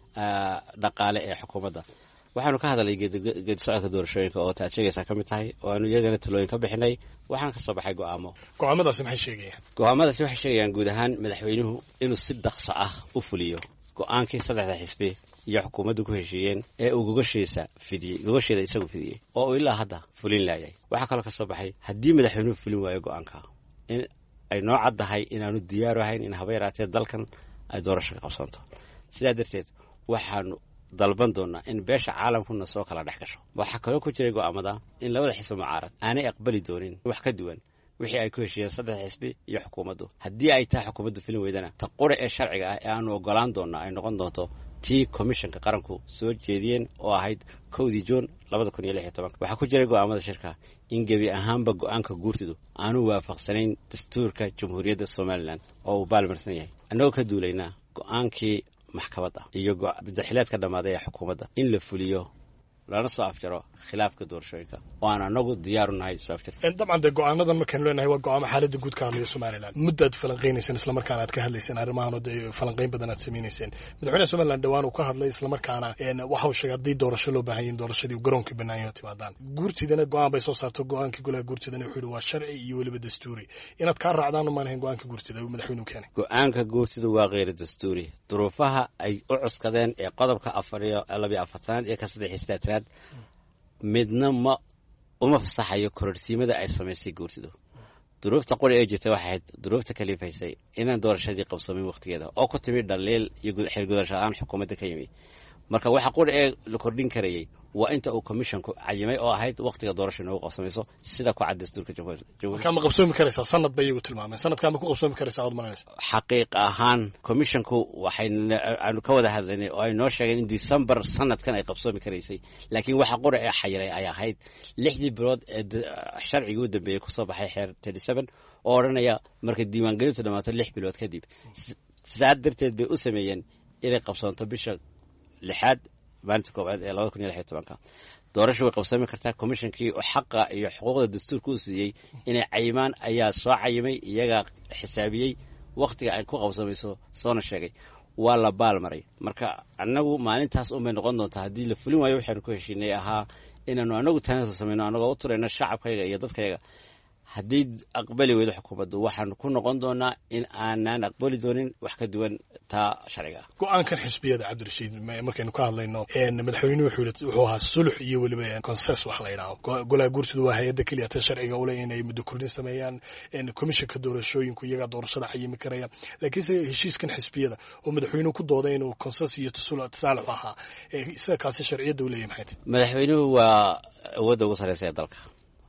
[SPEAKER 8] dhaqaale ee xukuumadda waxaanu ka hadalnay geedi socodka doorashooyinka oo taad sheegaysaa ka mid tahay oo aanu iyagana talooyin ka bixinay waxaan ka soo baxay go'aamo
[SPEAKER 9] go-aamadaasi maxay sheegayaan
[SPEAKER 8] go-aamadaasi waxay sheegayaan guud ahaan madaxweynuhu inuu si dhaqso ah u fuliyo go-aankii saddexda xisbi iyo xukuumaddu ku heshiiyeen ee uu gogashiisa fidiyey gogasheeda isagu fidiyey oo uu ilaa hadda fulin laayay waxaa kaloo ka soo baxay haddii madaxweynuhu fulin waayo go-aanka in ay noo caddahay inaanu diyaaru ahayn in haba yaraatee dalkan ay doorasho ka qabsanto sidaa darteed waxaanu dalban doonaa in beesha caalamkuna soo kala dhex gasho waxaa kaloo ku jiray go'aamada in labada xisbi mucaarad aanay aqbali doonin wax ka duwan wixii ay ku heshiiyeen saddex xisbi iyo xukuumaddu haddii ay tahay xukuumaddu filin weydana ta qura ee sharciga ah ee aanu ogolaan doonnaa ay noqon doonto tii komishanka qaranku soo jeediyeen oo ahayd kowdii juun labada kun iyo lix iyo tobanka waxaa ku jiray go'aamada shirka in gebi ahaanba go-aanka guurtidu aanu waafaqsanayn dastuurka jamhuuriyadda somalilan oo uu baalmarsan yahay annagoo ka duulaynaa go-aankii maxkamadda iyo madaxileed ka dhammaaday ee xukuumadda in la fuliyo lana soo afjaro khilaafka doorashooyinka oo aan anagu diyaaru nahay soo afjar
[SPEAKER 9] dabcan dee go-aanadan markaynu leenahay waa go-aamo xaaladda guud ka hadlaya somalilan muddaad falanqeynayseen islamarkaana aad ka hadlayseen arrimahanoo dee falanqeyn badan aad samaynayseen madaxweynaha somalilan dhowaan uu ka hadlay islamarkaana waxa uu sheegay haddii doorasho loo baahan yahin doorashadii garoonka banaanyaho timaadaan guurtidana go-aan bay soo saarto go-aankii golaha guurtidana wuxuu yihi waa sharci iyo weliba dastuuri inaad kaa raacdaan umaan ahayn go-aanka guurtida uu madaxweynuhu keenay
[SPEAKER 8] go-aanka guurtidu waa kheyra dastuuri duruufaha ay u cuskadeen ee qodobka afar iyo labiyo afartanaad iyo ka saddex iyo sideetanaad midna ma uma fasaxayo kororsiimada ay samaysay guurtidu duruufta quri ee jirta waxay ahayd duruufta kalifaysay inaan doorashadii qabsoomin wakhtigeeda oo ku timi dhaliil iyo xilgudasho aan xukuumadda ka yimi marka waxa quri ee la kordhin karayey waa inta uu commissionku cayimay oo ahayd wakhtiga doorasha inoogu qabsamayso sida ku cad dastuurka
[SPEAKER 9] markaa ma qabsoomi karaysaa sanad bay iyagu tilmaameen sanadkaa ma ku qabsoomi karaysaa ood malanaysa
[SPEAKER 8] xaqiiq ahaan commissionku waxay aanu ka wada hadlaynay oo ay noo sheegeen in december sanadkan ay qabsoomi karaysay laakiin waxa qura ee xayiray ay ahayd lixdii bilood ee sharcigii u dambeeyey kusoo baxay xeer thirty seven oo odhanaya markay diiwaangelintu dhammaato lix bilood kadib sidaa darteed bay u sameeyeen inay qabsoonto bisha lixaad maalinta koowaad ee labada kun iyo lix iyo tobanka doorasha way qabsami kartaa commishonkii xaqa iyo xuquuqda dastuurka u siiyey inay cayimaan ayaa soo cayimay iyagaa xisaabiyey wakhtiga ay ku qabsamayso soona sheegay waa la baal maray marka annagu maalintaas unbay noqon doontaa haddii la fulin waayo waxaanu ku heshiinay ahaa inaanu anagu taanasu samayno annagoo u turayno shacabkayaga iyo dadkayaga haddii aqbali weydo xukuumaddu waxaanu ku noqon doonaa in aanaan aqbali doonin wax ka duwan taa sharciga ah
[SPEAKER 9] go-aankan xisbiyada cabdirashiid markaynu ka hadlayno madaxweynuhu wuxuu yidhi wuxuu ahaa sulux iyo weliba conses wax la yidhaaho golaha guurtidu waa hay-adda keliya ta sharciga ule inay muddo kordhin sameeyaan komishanka doorashooyinku iyagaa doorashada xayimi karaya laakiinse heshiiskan xisbiyada oo madaxweynuhu ku dooday inuu conses iyo tasaalux ahaa isaga kaasi sharciyadda u leeyahy maxay tahy
[SPEAKER 8] madaxweynuhu waa awoodda ugu sarreysa ee dalka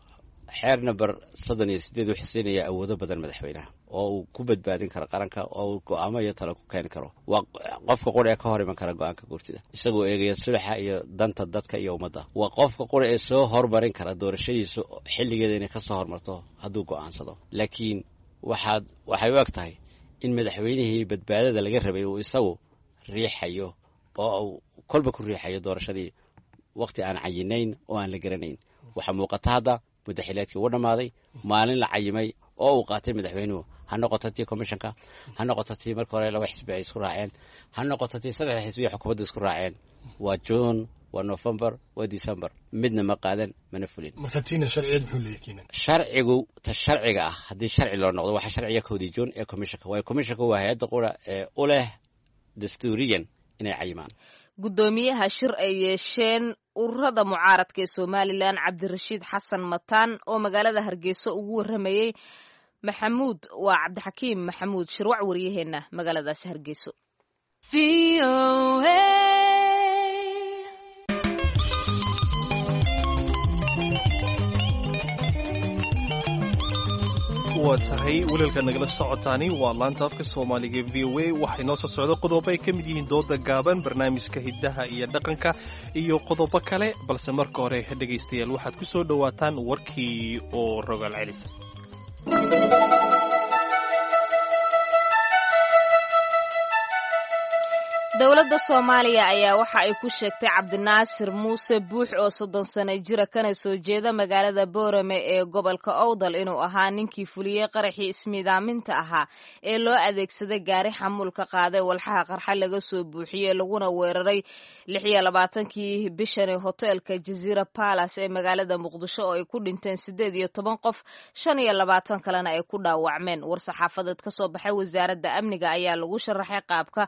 [SPEAKER 8] xeer number soddon iyo sideed wuxuu siinayaa awoodo badan madaxweynaha oo uu ku badbaadin karo qaranka oo uu go-aamo iyo talo ku keeni karo waa qofka qura ee ka hor iman kara go-aanka guurtida isagoo eegaya sulaxa iyo danta dadka iyo ummadda waa qofka qura ee soo hormarin kara doorashadiisa xilligeeda inay ka soo hormarto hadduu go-aansado laakiin waxaad waxay u eg tahay in madaxweynihii badbaadada laga rabay uu isagu riixayo oo uu kolba ku riixayo doorashadii wakhti aan cayinayn oo aan la garanayn waxaa muuqata hadda muddaxileedkii uu dhammaaday maalin la cayimay oo uu qaatay madaxweynuhu ha noqoto tii commishanka ha noqoto tii marka hore laba xisbi ay isku raaceen ha noqoto tii saddex xisbi iyo xukuumadda isku raaceen waa juun waa november waa december midna ma qaadan mana fulin
[SPEAKER 9] marka tiina sharciyeed muxuu leeyahay kiinan
[SPEAKER 8] sharcigu ta sharciga ah haddii sharci loo noqdo waxaa sharciga kowdii juun ee commissionka waayo commissionka waa hay-adda qura ee u leh dastuuriyan inay cayimaan
[SPEAKER 1] guddoomiyaha shir ay yeesheen ururada mucaaradka ee somalilan cabdirashiid xasan mataan oo magaalada hargeysa ugu waramayey maxamuud waa cabdixakiim maxamuud shirwac waryaheena magaaladaasi hargeyso
[SPEAKER 2] waa tahay waliilkaad nagala socotaani waa laanta afka soomaaliga v o a waxay noo soo socda qodobo ay ka mid yihiin dooda gaaban barnaamijka hiddaha iyo dhaqanka iyo qodobo kale balse marka hore dhegaystayaal waxaad ku soo dhowaataan warkii oo rogaal celis
[SPEAKER 1] dowladda soomaaliya ayaa waxa ay ku sheegtay cabdinaasir muuse buux oo soddon sano jira kana soo jeeda magaalada boorame ee gobolka owdal inuu ahaa ninkii fuliyey qaraxii ismiidaaminta ahaa ee loo adeegsaday gaari xamuulka qaaday walxaha qarxa laga soo buuxiyey laguna weeraray lix iyo labaatankii bishani hoteelka jaziira balas ee magaalada muqdisho oo ay ku dhinteen siddeed iyo toban qof shan iyo labaatan kalena ay ku dhaawacmeen war-saxaafadeed ka soo baxay wasaaradda amniga ayaa lagu sharaxay qaabka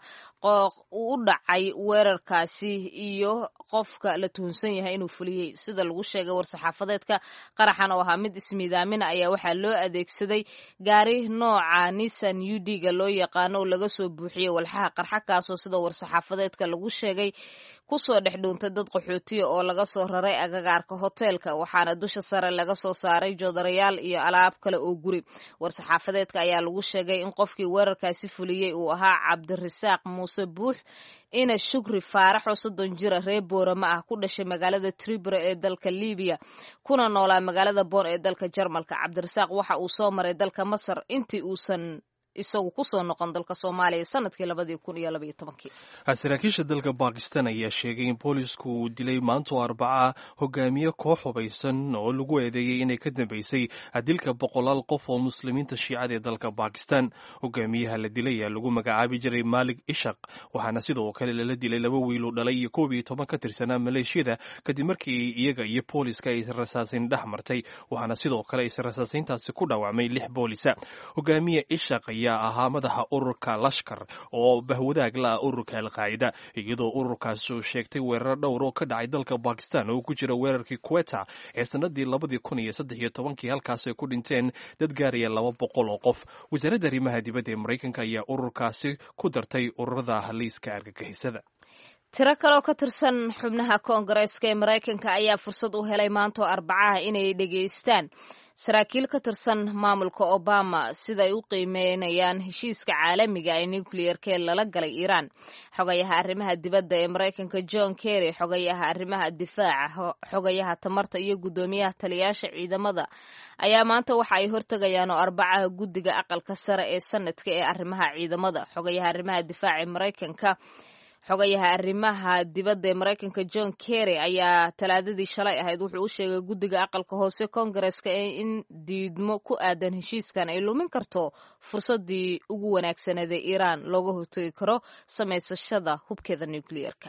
[SPEAKER 1] u dhacay weerarkaasi iyo qofka la tuhunsan yahay inuu fuliyey sida lagu sheegay war-saxaafadeedka qaraxan oo ahaa mid ismiidaamina ayaa waxaa loo adeegsaday gaari nooca nissan udga loo yaqaano oo laga soo buuxiyey walxaha qarxa kaasoo sida war-saxaafadeedka lagu sheegay kusoo dhex dhuuntay dad qaxootiya oo laga soo raray agagaarka hoteelka waxaana dusha sare laga soo saaray joodarayaal iyo alaab kale oo guri war-saxaafadeedka ayaa lagu sheegay in qofkii weerarkaasi fuliyey uu ahaa cabdirasaaq muuse buux ina shukri faaraxoo soddon jira reer boorama ah ku dhashay magaalada tribura ee dalka libiya kuna noolaa magaalada boon ee dalka jarmalka cabdirasaaq waxa uu soo maray dalka masar intii uusan isagu kusoo noqon dalka soomaaliya sanadkii labadii kun iyo labaiyo tobankii
[SPEAKER 2] saraakiisha dalka bakistan ayaa sheegay in boolisku uu dilay maantoo arbaca hogaamiye koox hubaysan oo lagu eedeeyey inay ka dambeysay dilka boqolaal qof oo muslimiinta shiicada ee dalka bakistan hogaamiyaha la dilay ayaa lagu magacaabi jiray maalik ishaq waxaana sidoo kale lala dilay laba wiiluu dhalay iyo koob iyo toban ka tirsanaa maleeshiyada kadib markii iyaga iyo booliska ay israsaasayn dhex martay waxaana sidoo kale israsaasayntaasi ku dhaawacmay lix boolisa hogaamiye ishaq ayaa ahaa madaxa ururka lashkar oo bahwadaag la ah ururka alqaacida iyadoo ururkaas uu sheegtay weerar dhowr oo ka dhacay dalka bakistan oo ku jira weerarkii kuweta ee sanadii labadii kun iyo saddex iyo tobankii halkaas ay ku dhinteen dad gaaraya laba boqol oo qof wasaaradda arrimaha dibadda ee maraykanka ayaa ururkaasi ku dartay ururada haliiska argagixisada
[SPEAKER 1] tiro kaleoo ka tirsan xubnaha koongareeska ee maraykanka ayaa fursad u helay maantoo arbacaha inay dhegaystaan saraakiil ka tirsan maamulka obama siday u qiimeynayaan heshiiska caalamiga ee nucleerka ee lala galay iiraan xogayaha arrimaha dibadda ee maraykanka john kerry xogayaha arrimaha difaaca xogayaha tamarta iyo guddoomiyaha taliyaasha ciidamada ayaa maanta waxa ay hortegayaan oo arbacaha guddiga aqalka sare ee sanadka ee arrimaha ciidamada xogayaha arrimaha difaaca ee maraykanka xogayaha arrimaha dibadda ee maraykanka john kerry ayaa talaadadii shalay ahayd wuxuu u sheegay guddiga aqalka hoose koongareska in diidmo ku aadan heshiiskan ay lumin karto fursadii ugu wanaagsaneed ee iiraan looga hortegi karo samaysashada hubkeeda nukliyeerka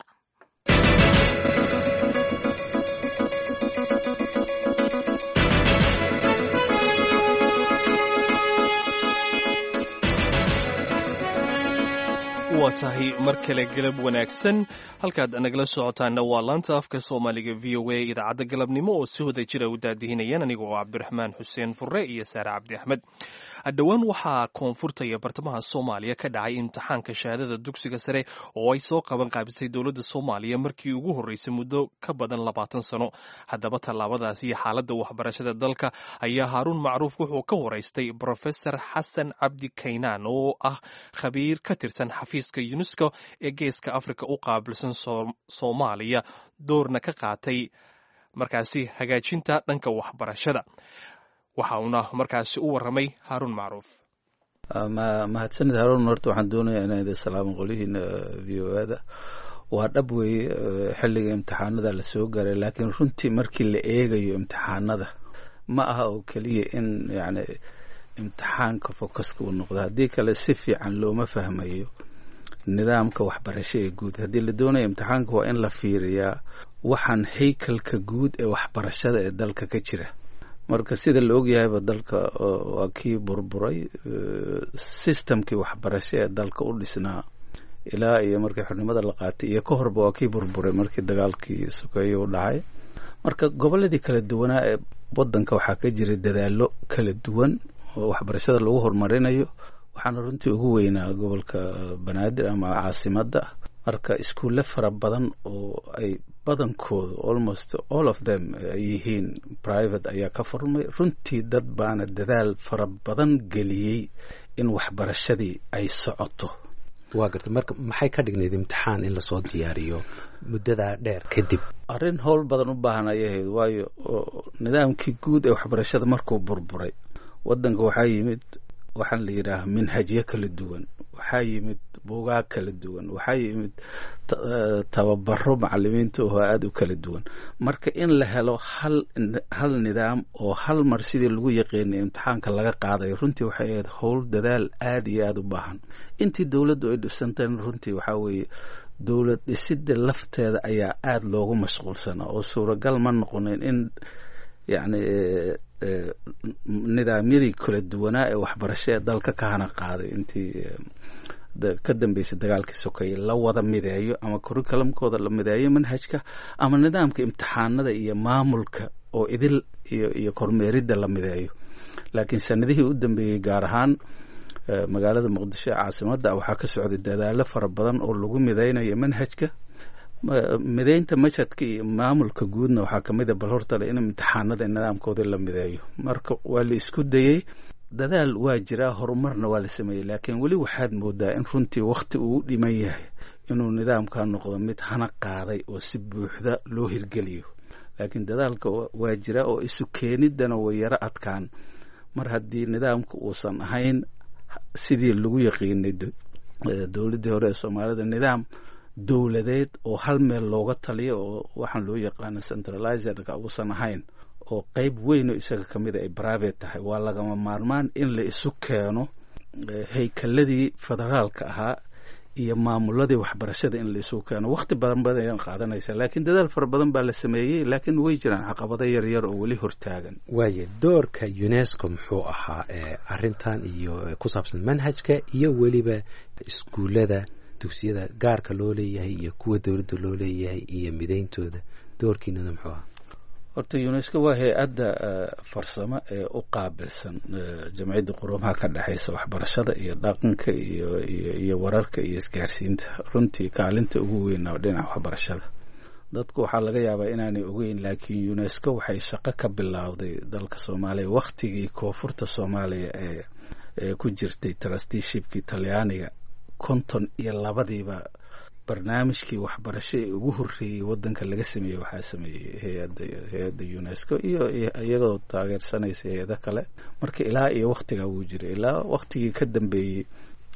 [SPEAKER 2] waa tahay mar kale galab wanaagsan halkaad nagala socotaana waa laanta afka soomaaliga v o a idaacadda galabnimo oo si wada jira u daadihinayaan aniga oo cabdiraxmaan xuseen fure iyo saare cabdi axmed dhowaan waxaa koonfurta iyo bartamaha soomaaliya ka dhacay imtixaanka shahaadada dugsiga sare oo ay soo qaban qaabisay dowladda soomaaliya markii ugu horreysay muddo ka badan labaatan sano haddaba tallaabadaas iyo xaaladda waxbarashada dalka ayaa haaruun macruuf wuxuu ka waraystay brofesor xasan cabdi kaynaan oo ah khabiir ka tirsan xafiiska unesco ee geeska afrika u qaabilsan soomaaliya doorna ka qaatay markaasi hagaajinta dhanka waxbarashada waxa uuna markaasi u waramay haaruun macruuf
[SPEAKER 10] mahadsanid haruun horta waxaan doonayaa inaan idin salaamo qolihiina v o ada waa dhab weeye xilliga imtixaanada lasoo gaaray laakiin runtii markii la eegayo imtixaanada ma aha oo keliya in yani imtixaanka focuska uu noqdo haddii kale si fiican looma fahmayo nidaamka waxbarasho ee guud haddii la doonayo imtixaanka waa in la fiiriyaa waxaan haykalka guud ee waxbarashada ee dalka ka jira marka sida la ogyahayba dalka waa kii burburay systemkii waxbarasho ee dalka u dhisnaa ilaa iyo markii xornimada la qaatay iyo ka horba waa kii burburay markii dagaalkii sokeeye u dhacay marka gobolladii kala duwanaa ee wadanka waxaa ka jiray dadaallo kala duwan oo waxbarashada lagu horumarinayo waxaana runtii ugu weynaa gobolka banaadir ama caasimadda marka iskuulle fara badan oo ay badankoodu almost all of them ay yihiin private ayaa ka furmay runtii dad baana dadaal fara badan geliyey in waxbarashadii ay socoto
[SPEAKER 11] waa garta marka maxay ka dhignayd imtixaan in lasoo diyaariyo muddadaa dheer kadib
[SPEAKER 10] arrin howl badan u baahan ayay ahayd waayo nidaamkii guud ee waxbarashada markuu burburay waddanka waxaa yimid waxaan la yidhaaha minhajyo kala duwan waxaa yimid buugaag kala duwan waxaa yimid tababaro macalimiinta oo aada u kala duwan marka in la helo hal hal nidaam oo hal mar sidii lagu yaqiinay imtixaanka laga qaadayo runtii waxay ahayd howl dadaal aada iyo aada u baahan intii dowladdu ay dhisantaen runtii waxaa weeye dowlad dhisidda lafteeda ayaa aada loogu mashquulsanaa oo suuragal ma noqonin in yacni nidaamyadii kala duwanaa ee waxbarasho ee dalka ka hana qaaday intii ka dambeysay dagaalkii sokeeye la wada mideeyo ama curriculumkooda la mideeyo manhajka ama nidaamka imtixaanada iyo maamulka oo idil iyo iyo kormeeridda la mideeyo laakiin sanadihii u dambeeyey gaar ahaan magaalada muqdisho ee caasimadda waxaa ka socday dadaalo fara badan oo lagu mideynayo manhajka mideynta mashadka iyo maamulka guudna waxaa kamid a bal hortale in imtixaanada nidaamkooda la mideeyo marka waa la isku dayey dadaal waa jiraa horumarna waa la sameeyey laakiin weli waxaad moodaa in runtii wakti uu u dhiman yahay inuu nidaamka noqdo mid hana qaaday oo si buuxda loo hirgeliyo laakiin dadaalka waa jira oo isu keeniddana way yaro adkaan mar haddii nidaamka uusan ahayn sidii lagu yaqiinay dowladdii hore ee soomaalida nidaam dowladeed oo hal meel looga taliyo oo waxaan loo yaqaano centralizerka uusan ahayn oo qeyb weyn oo isaga ka mida ay private tahay waa lagama maarmaan in la isu keeno haykaladii federaalka ahaa iyo maamuladii waxbarashada in la isu keeno wakti badan badan qaadanaysa laakiin dadaal fara badan baa la sameeyey laakiin way jiraan caqabado yaryar oo weli hortaagan
[SPEAKER 11] waaye doorka unesco muxuu ahaa arrintan iyo ku saabsan manhajka iyo weliba iskuullada dugsiyada gaarka loo leeyahay iyo kuwa dowladda loo leeyahay iyo mideyntooda doorkiinana muxuu ahaa
[SPEAKER 10] horta unesco waa hay-adda farsamo ee u qaabilsan jamciyadda quruumaha ka dhexeysa waxbarashada iyo dhaqanka iyo iyo wararka iyo isgaarsiinta runtii kaalinta ugu weyn oo dhinaca waxbarashada dadku waxaa laga yaabaa inaanay ogeyn laakiin unesco waxay shaqo ka bilowday dalka soomaaliya wakhtigii koonfurta soomaaliya ee ee ku jirtay trusteeshipkii talyaaniga konton iyo labadiiba barnaamijkii waxbarasho ee ugu horreeyey waddanka laga sameeyey waxaa sameeyey hay-adda hay-adda unesco iyo iyagoo taageersanaysa hay-ado kale marka ilaa iyo wakhtigaa wuu jiray ilaa wakhtigii ka dambeeyey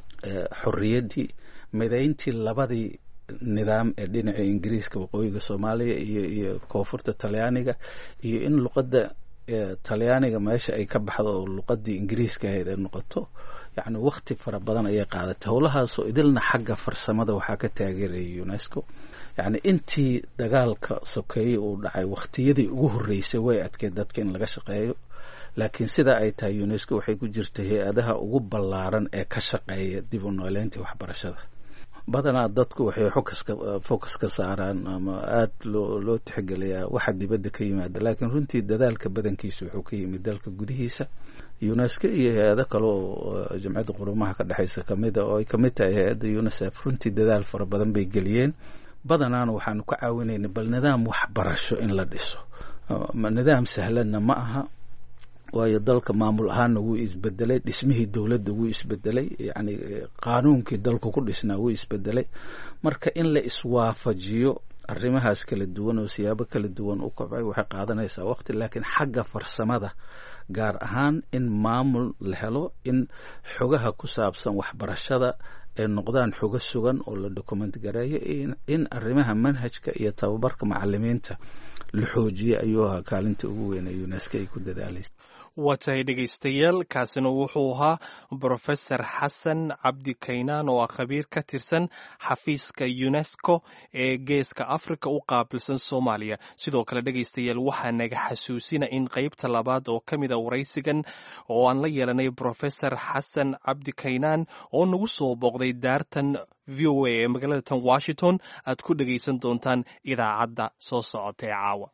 [SPEAKER 10] xorriyaddii mideyntii labadii nidaam ee dhinaca ingiriiska waqooyiga soomaaliya iyo iyo koonfurta talyaaniga iyo in luqadda talyaaniga meesha ay ka baxdo oo luqadii ingiriiska ahayd ay noqoto yacni wakti fara badan ayay qaadatay howlahaasoo idilna xagga farsamada waxaa ka taageerayay unesco yacni intii dagaalka sokeeye uu dhacay wakhtiyadii ugu horreysay way adkeed dadka in laga shaqeeyo laakiin sidaa ay tahay unesco waxay ku jirtay hay-adaha ugu ballaaran ee ka shaqeeya dib u nooleyntii waxbarashada badanaa dadku waxay fokaska focus ka saaraan ama aada loo loo tixgeliyaa waxa dibadda ka yimaada laakiin runtii dadaalka badankiisa wuxuu ka yimid dalka gudihiisa unesco iyo hay-ado kale oo jamciyadda qurumaha ka dhexeysa kamid a oo ay kamid tahay hay-adda unicef runtii dadaal fara badan bay geliyeen badanaana waxaanu ka caawinayna bal nidaam waxbarasho in la dhiso nidaam sahlanna ma aha waayo dalka maamul ahaanna wuu isbedelay dhismihii dowladda wuu isbedelay yacni qaanuunkii dalku ku dhisnaa wuu isbedelay marka in la iswaafajiyo arrimahaas kala duwan oo siyaabo kala duwan u kobcay waxay qaadanaysaa waqti laakiin xagga farsamada gaar ahaan in maamul la helo in xogaha ku saabsan waxbarashada ay noqdaan xogo sugan oo la document gareeyo in arrimaha manhajka iyo tababarka macalimiinta la xoojiye ayuu ahaa kaalinta ugu weyn ee unesco ay ku dadaalaysa
[SPEAKER 2] waa tahay dhegaystayaal kaasina wuxuu ahaa brofesor xasan cabdi kaynaan oo ah khabiir ka tirsan xafiiska unesco ee geeska africa u qaabilsan soomaaliya sidoo kale dhegaystayaal waxaa naga xasuusina in qeybta labaad oo ka mid a waraysigan oo aan la yeelanay brofesor xasan cabdi kaynaan oo nagu soo booqday daartan v o a ee magaalada tan washington aad ku dhegaysan doontaan idaacadda soo socota ee caawa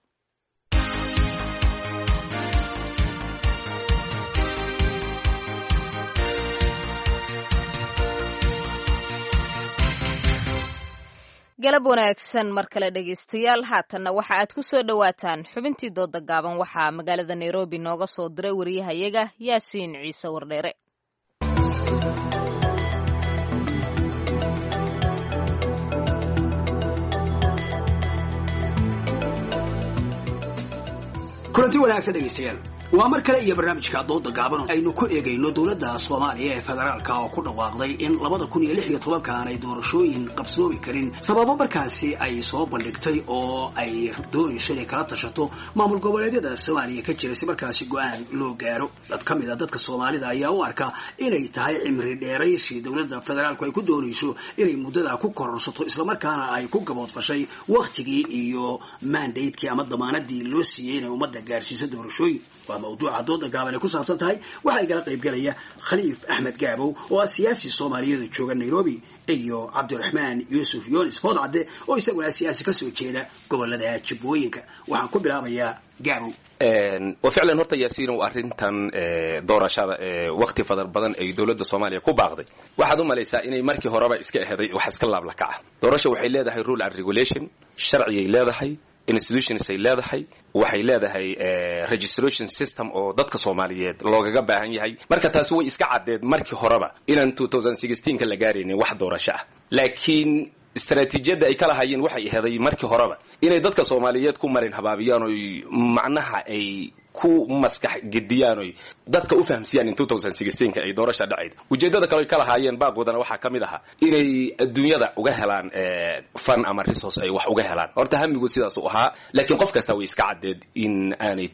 [SPEAKER 1] galab wanaagsan mar kale dhegaystayaal haatanna waxa aad ku soo dhowaataan xubintii dooda gaaban waxaa magaalada nairobi nooga soo diray wariyahayaga yaasiin ciise wardheere
[SPEAKER 12] kulanti wanaagsan dhegaystayaal waa mar kale iyo barnaamijka dooda gaaban aynu ku eegayno dowladda soomaaliya ee federaalka oo ku dhawaaqday in labada kun iyo lix iyo tobanka aanay doorashooyin qabsoomi karin sababo markaasi ay soo bandhigtay oo ay doonayso inay kala tashato maamul goboleedyada soomaaliya ka jira si markaasi go-aan loo gaaro dad ka mid a dadka soomaalida ayaa u arka inay tahay cimri dheeraysi dowladda federaalku ay ku doonayso inay muddada ku kororsato islamarkaana ay ku gaboodfashay wakhtigii iyo mandatekii ama damaanadii loo siiyey inay ummadda gaarsiiso doorashooyin waa mawduuca dooda gaaban ay ku saabsan tahay waxaa igala qaybgelaya khaliif axmed gaabow oo ah siyaasi soomaaliyeed jooga nairobi iyo cabdiraxmaan yuusuf yunis foodcadde oo isaguna siyaasi kasoo jeeda gobolada jubbooyinka waxaan ku bilaabayaa gaabow
[SPEAKER 13] wa ficlan horta yaasiinow arrintan doorashada wakti fadar badan ay dowladda soomaaliya ku baaqday waxaad u malaysaa inay markii horeba iska eheday wax iska laablakaca doorasha waxay leedahay rule and regulation sharciyay leedahay institutions ay leedahay waxay leedahay registration system oo dadka soomaaliyeed loogaga baahan yahay marka taasi way iska caddeed markii horeba inaan ka la gaaraynin wax doorasho ah laakiin istaraatiijiyadda ay ka lahayeen waxay aheeday markii horeba inay dadka soomaaliyeed ku marin habaabiyaan oy macnaha ay ku maskax gediyaan oy dadka u fahamsiiyaan in ay doorasha dhacayd ujeeddada kale oy ka lahaayeen baaqoodana waxaa ka mid ahaa inay adduunyada uga helaan fan ama resource ay wax uga helaan horta hamigu sidaas u ahaa laakiin qof kasta way iska caddeed in aanay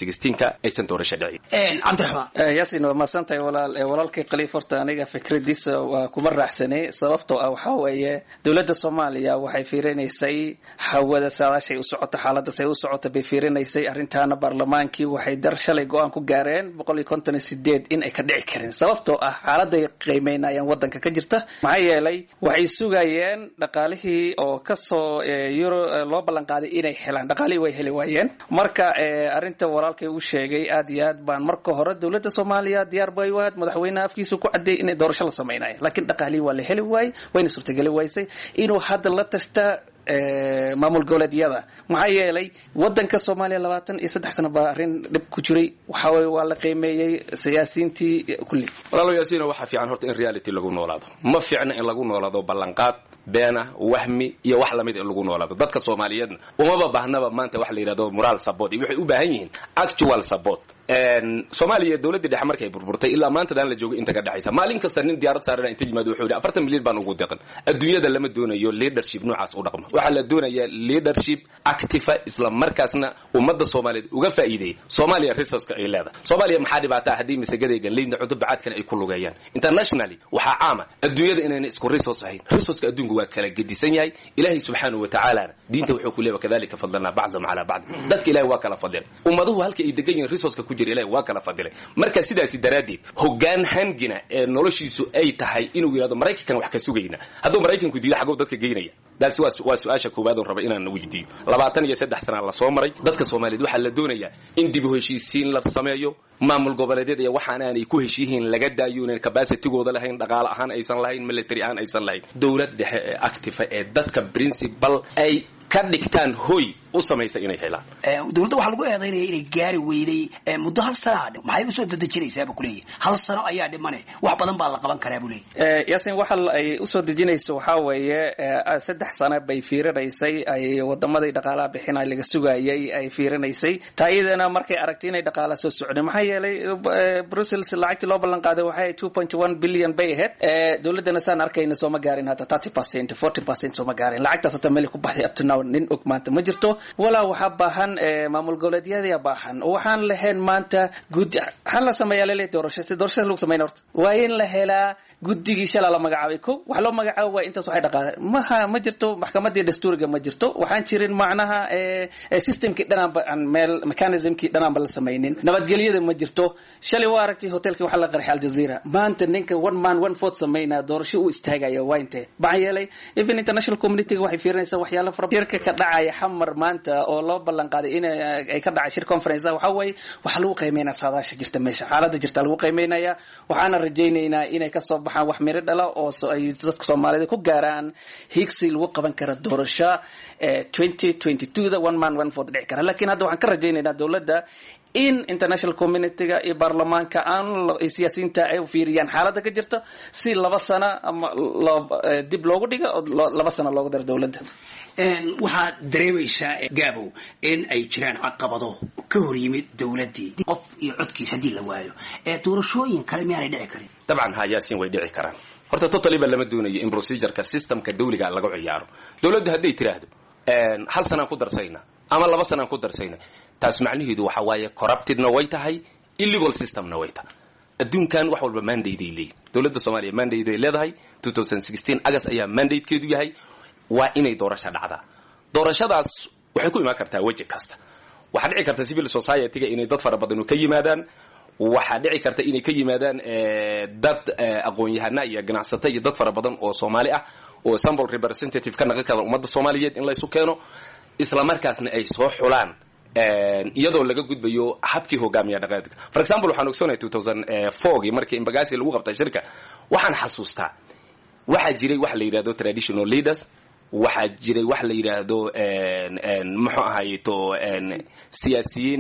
[SPEAKER 13] ka aysan doorasha dhicin
[SPEAKER 12] cabdiraxmaan
[SPEAKER 14] yaasin waa mahadsantahay walaal walaalkay khaliif horta aniga fikradiisa waa kuma raaxsanay sababtoo ah waxaa weeye dowladda soomaaliya waxay fiirinaysay hawada saadaashay u socota xaaladaas ay u socota bay fiirinaysay arrintaana baarlamaankii waxay dar shalay go-aan ku gaareen boqol iyo konton iyo sideed in ay ka dhici karin sababtoo ah xaaladay qiimeynayaan wadanka ka jirta maxaa yeelay waxay sugayeen dhaqaalihii oo kasoo euro loo ballan qaaday inay helaan dhaqaalihii way heli waayeen marka arrinta walaalkay uu sheegay aad iyo aad baan marka hore dowladda soomaaliya diyaar bay u ahayd madaxweynaha afkiisu ku cadeeyay inay doorasho la samaynayo laakiin dhaqaalihii waa la heli waayey wayna suurtageli waysay inuu hadda la tashta maamul goboleedyada maxaa yeelay wadanka soomaaliya labaatan iyo saddex sano baa arrin dhib ku jiray waxa weye waa la qiimeeyey siyaasiyiintii kulli
[SPEAKER 13] walaalo yaasiino waxaa fiican horta in reality lagu noolaado ma fiicna in lagu noolaado ballanqaad beena wahmi iyo wax lamid in lagu noolaado dadka soomaaliyeedna umaba baahnaba maanta wax la yidhahdo moral support iyo waxay u baahan yihiin actual support soomaaliya dowladdii dhexe markay burburtay ilaa maantadaan la joogay inta ka dhexaysa maalin kasta nin diyaarad saarana inta yimaado wuxuu yidhi afartan milyan baan ugu deqan adduunyada lama doonayo leadership noocaas u dhaqma waxaa la doonayaa leadership activa isla markaasna ummadda soomaaliyeed uga faa'iideeya soomaaliya resourceka ay leedahay soomaaliya maxaa dhibaataa haddii masagadaygan leydna cunto bacaadkan ay ku lugeeyaan internationally waxaa caama adduunyada inayna isku resource ahayn resourceka adduunka waa kala gedisan yahay ilaahay subxaanahu wa tacaalana diinta wuxuu ku leeyahay kadalika fadlanaa bacdahum calaa bacd dadka ilahay waa kala fadleen ummaduhu halka ay degan yihiin resourceka ku jira ilahay waa kala fadilay marka sidaasi daraaddeed hoggaan hangina ee noloshiisu ay tahay inuu yidhahdo maraykankan wax ka sugayna hadduu maraykanku diido xagow dadka geynaya taasi waa su-aasha koowaad oon raba inaan weydiiyo labaatan iyo saddex sanaa la soo maray dadka soomaaliyeed waxaa la doonayaa in dib u heshiisiin la sameeyo maamul goboleedyada iyo waxaan aanay ku heshiihiin laga daayo inan capacitigooda lahayn dhaqaale ahaan aysan lahayn military ahaan aysan lahayn dowlad dhexe ee activa ee dadka principal ay ka dhigtaan hoy u samaysa inay helaan
[SPEAKER 12] dowladda waxaa lagu eedaynaya inay gaari weyday muddo hal sanaa maxay usoo dadejinaysaaba kuleeyahy hal sano ayaa dhimane wax badan baa la qaban karaa buu leeyahy
[SPEAKER 14] yaasin waxa ay usoo dejinayso waxaa weeye saddex sano bay fiirinaysay ay wadamaday dhaqaalaha bixina laga sugayay ay fiirinaysay taa iyadana markay aragtay inay dhaqaala soo socdeen maxaa yeelay brussels lacagtii loo ballan qaaday waxay two point one billion bay ahayd dowladdana saan arkayna sooma gaarin hadda thirty percent forty percent sooma gaarin lacagtaas hata meel ku baxday up to now nin og maanta ma jirto walaa waxaa baahan maamul goboleedyada baahan waxaan lahayn maanta gudi waxaan la sameeyaa lele doorasho si doorashada lagu sameyna horta waa in la helaa guddigii shalaa la magacaabay ko wax loo magacaabo waa intaas waxay dhaqaale maha ma jirto maxkamadii dastuuriga ma jirto waxaan jirin macnaha systemkii dhanaanba aan meel mechanismkii dhanaanba la samaynin nabadgelyada ma jirto shalay waa aragtay hotelkii waxaa la qarxay aljazeera maanta ninka one man one vote sameynaa doorasho uu istaagaya waa intee maxaa yeelay even international communityga waxay fiirinaysaa waxyaala fara shirka ka dhacaya xamar maanta oo loo ballan qaaday in ay ka dhacay shir conference waxaa waaye waxaa lagu qiimeynaya saadaasha jirta meesha xaaladda jirta lagu qiimeynaya waxaana rajaynaynaa inay kasoo baxaan wax miro dhala oo ay dadka soomaalida ku gaaraan higsi lagu qaban kara doorasho twenty twenty two da one man one vote dhici kara lakiin hadda waxaan ka rajaynaynaa dowladda in international communityga iyo baarlamaanka aan siyaasiyiinta ay fiiriyaan xaaladda ka jirta si laba sano ama dib loogu dhigo oo laba sano loogu daro dowladda
[SPEAKER 12] waxaad dareemaysaa gaabow in ay jiraan caqabado ka hor yimid dowladdii qof iyo codkiis haddii la waayo ee doorashooyin kale miyaanay dhici karin
[SPEAKER 13] dabcan hayaasin way dhici karaan horta totaliba lama doonayo in procedureka systemka dawliga lagu ciyaaro dowladdu hadday tiraahdo hal sanaan ku darsayna ama laba sanaan ku darsayna taas macnaheedu waxa waaye corruptedna way tahay illegal systemna way tahay adduunkan wax walba mandateay leeyihin dowladda soomaaliya mandate ay leedahay agas ayaa mandatekeedu yahay waa inay doorasho dhacdaa doorashadaas waxay ku imaan kartaa weji kasta waxaa dhici karta civil society-ga inay dad fara badan ka yimaadaan waxaa dhici karta inay ka yimaadaan dad aqoon-yahana iyo ganacsato iyo dad fara badan oo soomaali ah oo sample representative ka naqan kara ummadda soomaaliyeed in laysu keeno isla markaasna ay soo xulaan iyadoo laga gudbayo habkii hogaamiya dhaqaadka for example waxaan ogsoonahay two thousand fourgii markii imbagasi lagu qabtay shirka waxaan xasuustaa waxaa jiray waxa la yidhahdo traditional leaders waxaa jiray wax la yidhaahdo muxuu ahayto siyaasiyiin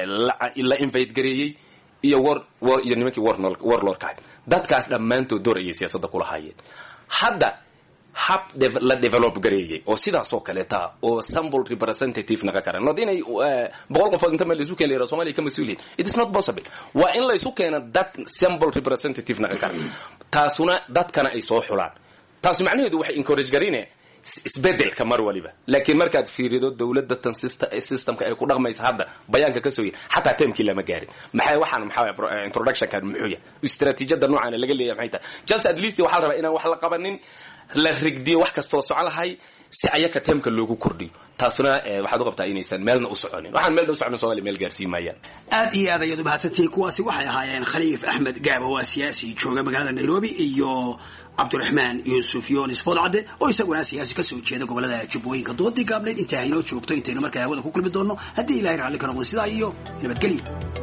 [SPEAKER 13] la invite gareeyey iyo war war iyo nimankii warlordka dadkaas dhammaantood door ayay siyaasadda kula hayeen hadda hab la develop gareeyey oo sidaas oo kaleeta oo sample representative naga karan not inay boqol qofood inta meel laisu keena somalia ka mas-uuliyin it is not possible waa in laysu keena dad sample representative naga karan taasuna dadkana ay soo xulaan taasu macnaheedu waxay encourage garine isbedelka mar waliba laakiin markaad fiirido dowladda tan systemka ay ku dhaqmaysa hadda bayaanka ka soo yiri xataa termkii lama gaarin maxay waxaan maxaa introductionkan muxuu yahay istaraatiijiyada noocaana laga leeyahay maxay tahay just at least waxaa la rabaa inaan wax la qabanin la rigdiyo wax kastoo socon lahay si ayaka termka loogu kordhiyo taasuna waxaad u qabtaa inaysan meelna u soconin waxaan meel dhow socon somalia meel gaarsiin maayaan
[SPEAKER 12] aad iyo aad ayaad u mahadsantihiin kuwaasi waxay ahaayeen khaliif axmed gaabo waa siyaasi jooga magaalada nairobi iyo cabdiraxmaan yuusuf yonis foodcadde oo isaguna siyaasi kasoo jeeda gobolada jubbooyinka doodii gaabneyd intaa haynoo joogto intaynu markaa hawada ku kulmi doonno haddii ilahay raalli ka noqdo sidaa iyo nabadgelyo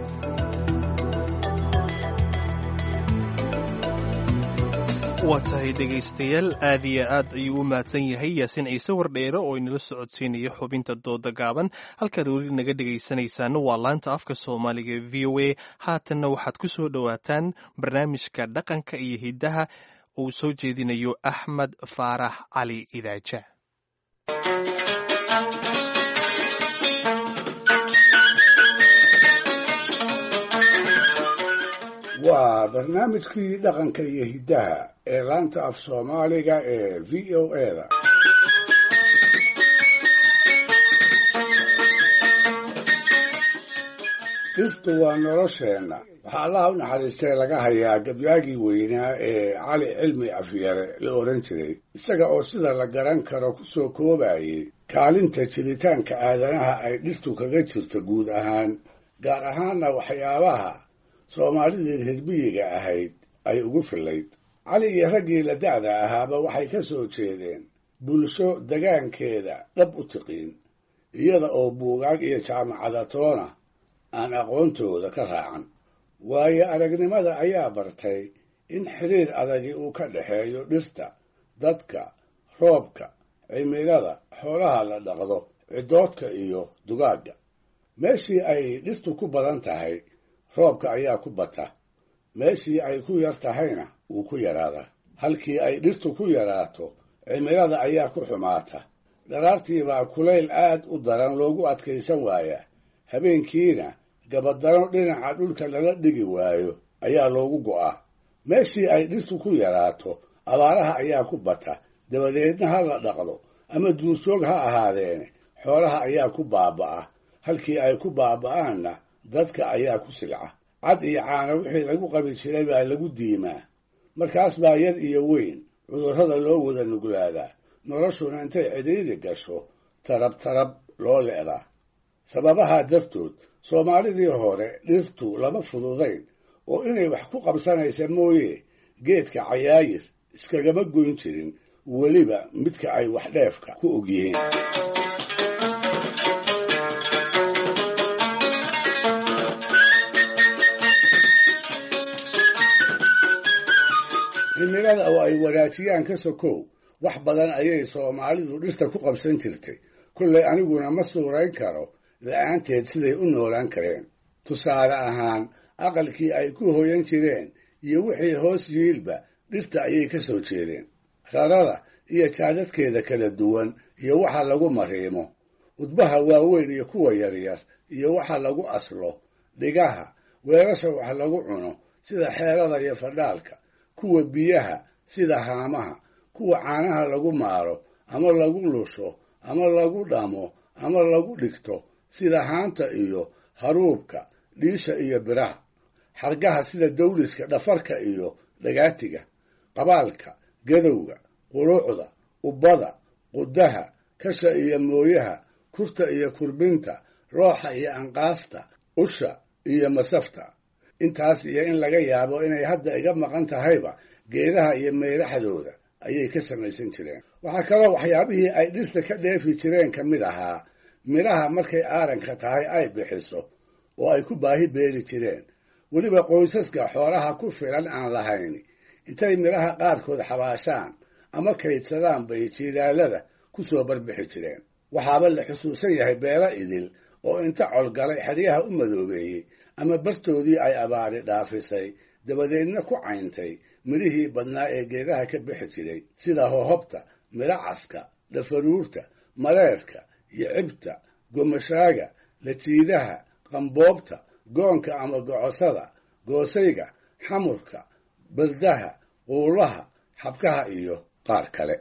[SPEAKER 2] waa tahay dhegaystayaal aad iyo aad ayuu u mahadsan yahay yaasiin ciise wardheere oo inala socodsiinaya xubinta dooda gaaban halkaad weli naga dhegaysanaysaana waa laanta afka soomaaliga e v o a haatanna waxaad ku soo dhowaataan barnaamijka dhaqanka iyo hiddaha uu soo jeedinayo axmed faarax cali idaaja
[SPEAKER 4] waa barnaamijkii dhaqanka iyo hiddaha ee laanta af soomaaliga ee v o eda dhirtu waa nolosheenna waxaa allaha u naxariistay laga hayaa gabyaagii weynaa ee cali cilmi afyare la odhan jiray isaga oo sida la garan karo ku soo koobayay kaalinta jiritaanka aadanaha ay dhirtu kaga jirto guud ahaan gaar ahaanna waxyaabaha soomaalidii reermiyiga ahayd ay ugu fillayd cali iyo raggii la da'da ahaaba waxay ka soo jeedeen bulsho degaankeeda dhab u tiqiin iyada oo buugaag iyo jaamacadatoona aan aqoontooda ka raacan waayo aragnimada ayaa bartay in xiriir adagi uu ka dhexeeyo dhirta dadka roobka cimilada xoolaha la dhaqdo ciddoodka iyo dugaagga meeshii ay dhirtu ku badan tahay roobka ayaa ku bata meeshii ay ku yar tahayna wuu ku yaraadaa halkii ay dhirtu ku yaraato cimilada ayaa ku xumaata dharaartiibaa kulayl aad u daran loogu adkaysan waayaa habeenkiina gabadano dhinaca dhulka lala dhigi waayo ayaa loogu go'aa meeshii ay dhirtu ku yaraato abaaraha ayaa ku bata dabadeedna ha la dhaqdo ama duurjoog ha ahaadeene xoolaha ayaa ku baaba'a halkii ay ku baaba'aanna dadka ayaa ku silca cad iyo caano wixii lagu qabi jiray baa lagu diimaa markaas baa yar iyo weyn cudurrada loo wada nuglaadaa noloshuna intay cidhiiri gasho tarab tarab loo le'daa sababahaa dartood soomaalidii hore dhirtu lama fududayn oo inay wax ku qabsanaysa mooye geedka cayaayir iskagama goyn jirin weliba midka ay wax dheefka ku ogyihiin cimilada oo ay wanaajiyaan ka sokow wax badan ayay soomaalidu dhirta ku qabsan jirtay kollay aniguna ma suurayn karo la-aanteed siday u noolaan kareen tusaale ahaan aqalkii ay ku hoyan jireen iyo wixii hoos yiilba dhirta ayay ka soo jeedeen rarada iyo jaadadkeeda kala duwan iyo waxa lagu mariimo udbaha waaweyn iyo kuwa yaryar iyo waxa lagu aslo dhigaha weelasha wax lagu cuno sida xeelada iyo fadhaalka kuwa biyaha sida haamaha kuwa caanaha lagu maaro ama lagu lusho ama lagu dhamo ama lagu dhigto sida haanta iyo haruubka dhiisha iyo biraha xargaha sida dawliska dhafarka iyo dhagaatiga qabaalka gadowga quluucda ubbada qudaha kasha iyo mooyaha kurta iyo kurbinta looxa iyo anqaasta usha iyo masafta intaas iyo in laga yaabo inay hadda iga maqan tahayba geedaha iyo meeraxdooda ayay ka samaysan jireen waxaa kaloo waxyaabihii ay dhirta ka dheefi jireen ka mid ahaa midhaha markay aaranka tahay ay bixiso oo ay ku baahi beeri jireen weliba qoysaska xoolaha ku filan aan lahayn intay midhaha qaarkood xabaashaan ama kaydsadaan bay jiilaalada ku soo barbixi jireen waxaaba la xusuusan yahay beelo idil oo inta colgalay xeryaha u madoobeeyey ama bartoodii ay abaari dhaafisay dabadeedna ku cayntay midhihii badnaa ee geedaha ka bixi jiray sida hohobta midho caska dhafaruurta mareerka iyo cibta gomashaaga lajiidaha qamboobta goonka ama gocosada goosayga xamurka bardaha quulaha xabkaha iyo qaar kale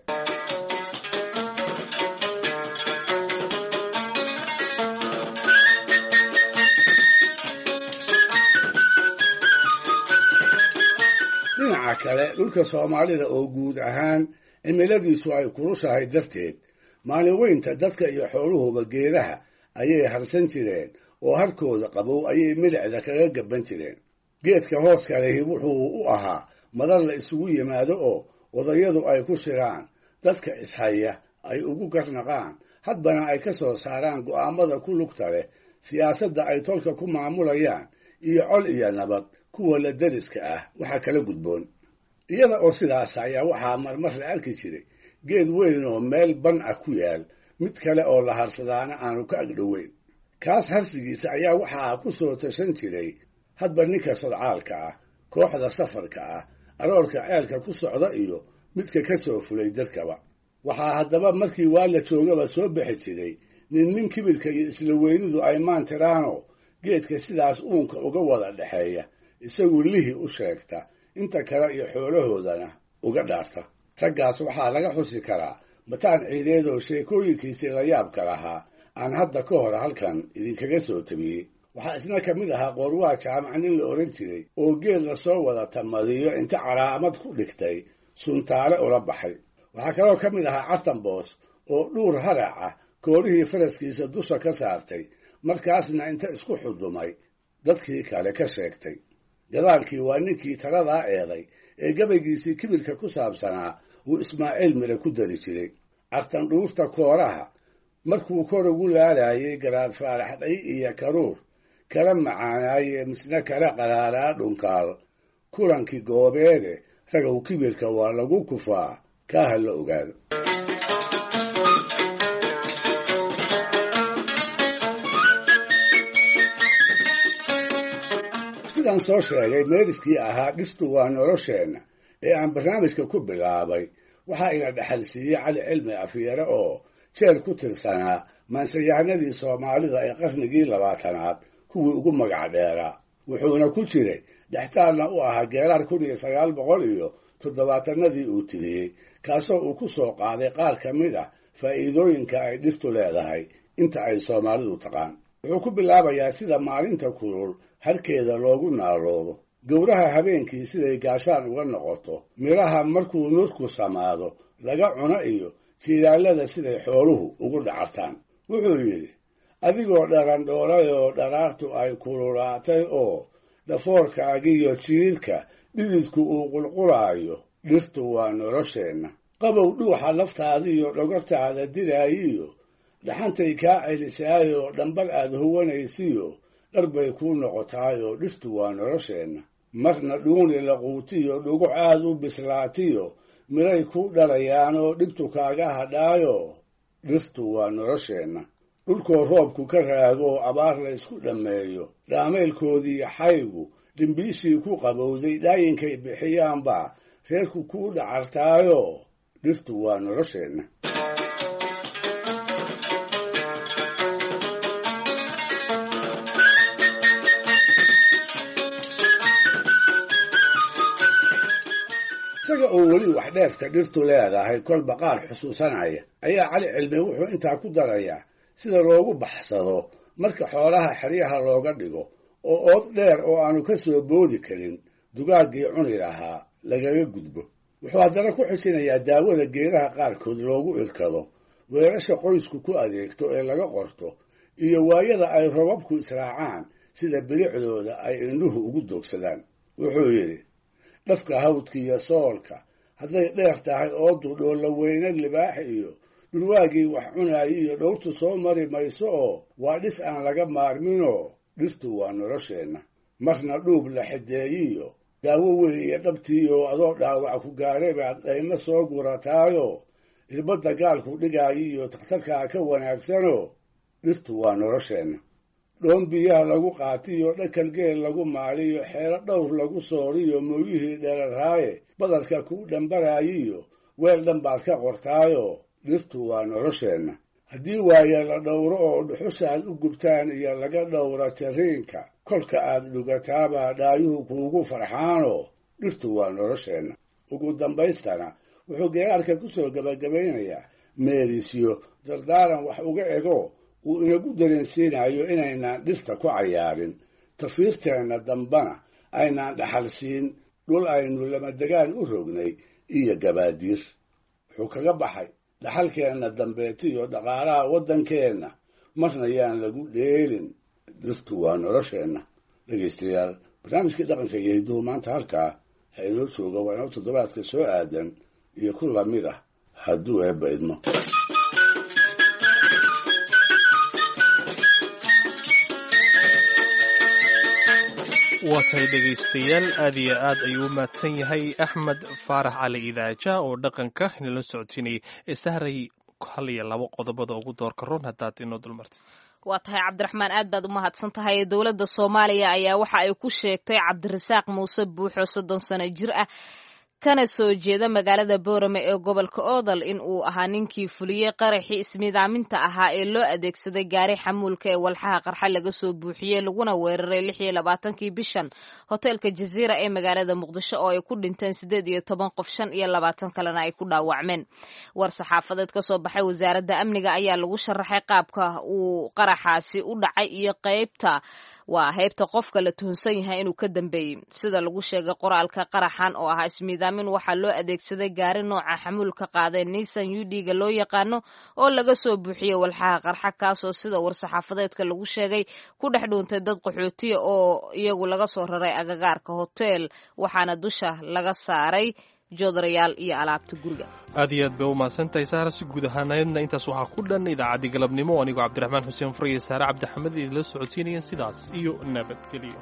[SPEAKER 4] dhinaca kale dhulka soomaalida oo guud ahaan cimiladiisu ay kulushahay darteed maalin weynta dadka iyo xooluhuba geedaha ayay harsan jireen oo harkooda qabow ayay milicda kaga gaban jireen geedka hooska lehi wuxuu u ahaa madar la isugu yimaado oo odayadu ay ku shiraan dadka ishaya ay ugu garnaqaan hadbana ay ka soo saaraan go'aamada ku lugta leh siyaasadda ay tolka ku maamulayaan iyo col iyo nabad kuwa la dariska ah waxaa kala gudboon iyada oo sidaas ayaa waxaa marmar la arki jiray geed weyn oo meel ban ah ku yaal mid kale oo la harsadaana aanu ka agdhoweyn kaas harsigiisa ayaa waxaa ku soo tashan jiray hadba ninka sodcaalka ah kooxda safarka ah aroorka ceelka ku socda iyo midka ka soo fulay dalkaba waxaa haddaba markii waa la joogaba soo bixi jiray nin nin kibirka iyo isla weynidu ay maantiraano geedka sidaas uunka uga wada dhexeeya isagu lihi u sheegta inta kale iyo xoolahoodana uga dhaarta raggaas waxaa laga xusi karaa bataan ciideed oo sheekooyinkiisii la yaabka lahaa aan hadda ka hor halkan idinkaga soo tabiyey waxaa isna ka mid ahaa qoorwaa jaamac nin la odhan jiray oo geed lasoo wada tamadiyo inta calaamad ku dhigtay suntaale ula baxay waxaa kaloo ka mid ahaa cartanboos oo dhuur harac ah koorihii faraskiisa dusha ka saartay markaasna inta isku xudumay dadkii kale ka sheegtay gadaalkii waa ninkii taladaa eeday ee gabaygiisii kibirka ku saabsanaa uu ismaaciil mire ku dari jiray cartan dhuurta kooraha markuu kor ugu laalaayay garaad faarax dhay iyo karuur kala macaanaaye misna kala qaraaraa dhunkaal kulankii goobeede ragow kibirka waa lagu kufaa kaa ha la ogaado sidaan soo sheegay meeriskii ahaa dhirtu waa nolosheenna ee aan barnaamijka ku bilaabay waxaa ina dhexal siiyey cali cilmi afyare oo jeel ku tirsanaa maansayahanadii soomaalida ee qarnigii labaatanaad kuwii ugu magac dheeraa wuxuuna ku jiray dhextaalna u ahaa geeraar kun iyo sagaal boqol iyo toddobaatanadii uu tiriyey kaasoo uu ku soo qaaday qaar ka mid ah faa'iidooyinka ay dhirtu leedahay inta ay soomaalidu taqaan wuxuu ku bilaabayaa sida maalinta kulul harkeeda loogu naaloodo gowraha habeenkii siday gaashaan uga noqoto midhaha markuu nurku samaado laga cuno iyo jiiraallada siday xooluhu ugu dhacartaan wuxuu yidhi adigoo dharandhoolay oo dharaartu ay kululaatay oo dhafoorkaagiyo jiirka dhididku uu qulqulaayo dhirtu waa nolosheenna qabow dhuuxa laftaadiiyo dhogortaada diraayiyo dhaxantay kaa celisaayoo dhambal aad huwanaysiyo dhar bay kuu noqotaayoo dhirtu waa nolosheenna marna dhuuni laquutiyo dhuguc aad u bislaatiyo midhay kuu dhalayaanoo dhibtu kaaga hadhaayo dhirtu waa nolosheenna dhulkoo roobku ka raagoo abaar la ysku dhammeeyo dhaamaylkoodii xaygu dhimbiishii ku qabowday dhaayinkay bixiyaanbaa reerku kuu dhacartaayo dhirtu waa nolosheenna isaga oo weli wax dheefka dhirtu leedahay kolba qaar xusuusanaya ayaa cali cilmi wuxuu intaa ku darayaa sida loogu baxsado marka xoolaha xeryaha looga dhigo oo ood dheer oo aanu ka soo boodi karin dugaaggii cuni lahaa lagaga gudbo wuxuu haddana ku xijinayaa daawada geedaha qaarkood loogu irkado weerasha qoysku ku adeegto ee laga qorto iyo waayada ay robabku israacaan sida bilicdooda ay indhuhu ugu doogsadaan wuxuu yidhi dhafka hawdka iyo soolka hadday dheer tahay oodu dhoolla weyne libaax iyo dhulwaagii wax cunaayo iyo dhowrtu soo mari mayso oo waa dhis aan laga maarminoo dhirtu waa nolosheenna marna dhuub la xideeyiyo daawo weyn iyo dhabtiioo adoo dhaawac ku gaaray baad dhaymo soo gurataayo irbadda gaalku dhigaayo iyo takhtarkaa ka wanaagsanoo dhirtu waa nolosheenna dhoon biyaha lagu qaatiyo dhakal geel lagu maaliyo xeelo dhowr lagu sooriyo mooyihii dheraraaye badarka kuu dhambaraayiyo weel dhan baad ka qortaayo dhirtu waa nolosheenna haddii waaye la dhowro oo dhuxushaad u gubtaan iyo laga dhowra jariinka kolka aad dhugataabaa dhaayuhu kuugu farxaanoo dhirtu waa nolosheenna ugu dambaystana wuxuu geeraarka ku soo gebagabaynayaa meerisyo dardaaran wax uga ego uu inagu dareensiinayo inaynaan dhirta ku cayaarin tafiirteenna dambana aynaan dhaxal siin dhul aynu lamadegaan u rognay iyo gabaadiir wuxuu kaga baxay dhaxalkeenna dambeetiyo dhaqaalaha waddankeenna marna yaan lagu dheelin dhirtu waa nolosheenna dhegaystayaal barnaamijkii dhaqanka iyo hidduhu maanta halkaa ha inoo jooga waa inoo toddobaadka soo aadan iyo ku lamid ah hadduu eebba idmo
[SPEAKER 2] waa tahay dhegaystayaal aad iyo aad ayuu u mahadsan yahay axmed faarax cali idaaja oo dhaqanka inala socodsiinayay ee sahray hal iyo labo qodobada ugu doorka ron haddaad inoo dulmartid
[SPEAKER 1] waa tahay cabdiraxmaan aad baad u mahadsan tahay dowladda soomaaliya ayaa waxa ay ku sheegtay cabdirasaaq muuse buuxo soddon sano jir ah kana soo jeeda magaalada boorame ee gobolka oodal in uu ahaa ninkii fuliyey qaraxii ismidaaminta ahaa ee loo adeegsaday gaari xamuulka ee walxaha qarxa laga soo buuxiyey laguna weeraray lix iyo labaatankii bishan hoteelka jaziira ee magaalada muqdisho oo ay ku dhinteen siddeed iyo toban qof shan iyo labaatan kalena ay ku dhaawacmeen war saxaafadeed ka soo baxay wasaaradda amniga ayaa lagu sharaxay qaabka uu qaraxaasi u dhacay iyo qeybta waa heybta qofka la tuhunsan yahay inuu ka dambeeyey sida lagu sheegay qoraalka qaraxan oo ahaa ismiidaamin waxaa loo adeegsaday gaari nooca xamuulka qaadee nisan udhiga loo yaqaano oo laga soo buuxiyey walxaha qarxa kaasoo sida war-saxaafadeedka lagu sheegay ku dhex dhuuntay dad qaxootiya oo iyagu laga soo raray agagaarka hoteel waxaana dusha laga saaray joodarayaal iyo alaabta guriga
[SPEAKER 2] aad iyo aad bay u mahadsantahay saara si guud ahaaneedna intaas waxaa ku dhan idaacaddii galabnimo anigoo cabdiraxmaan xuseen fur iyo saare cabdixamed idinla socodsiinayeen sidaas iyo nabadgelyo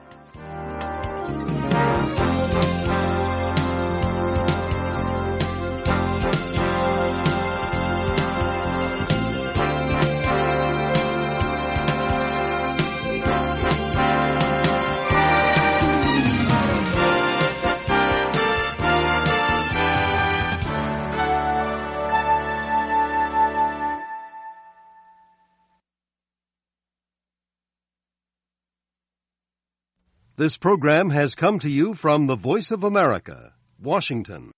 [SPEAKER 15] This program has come to you from the Voice of America, Washington.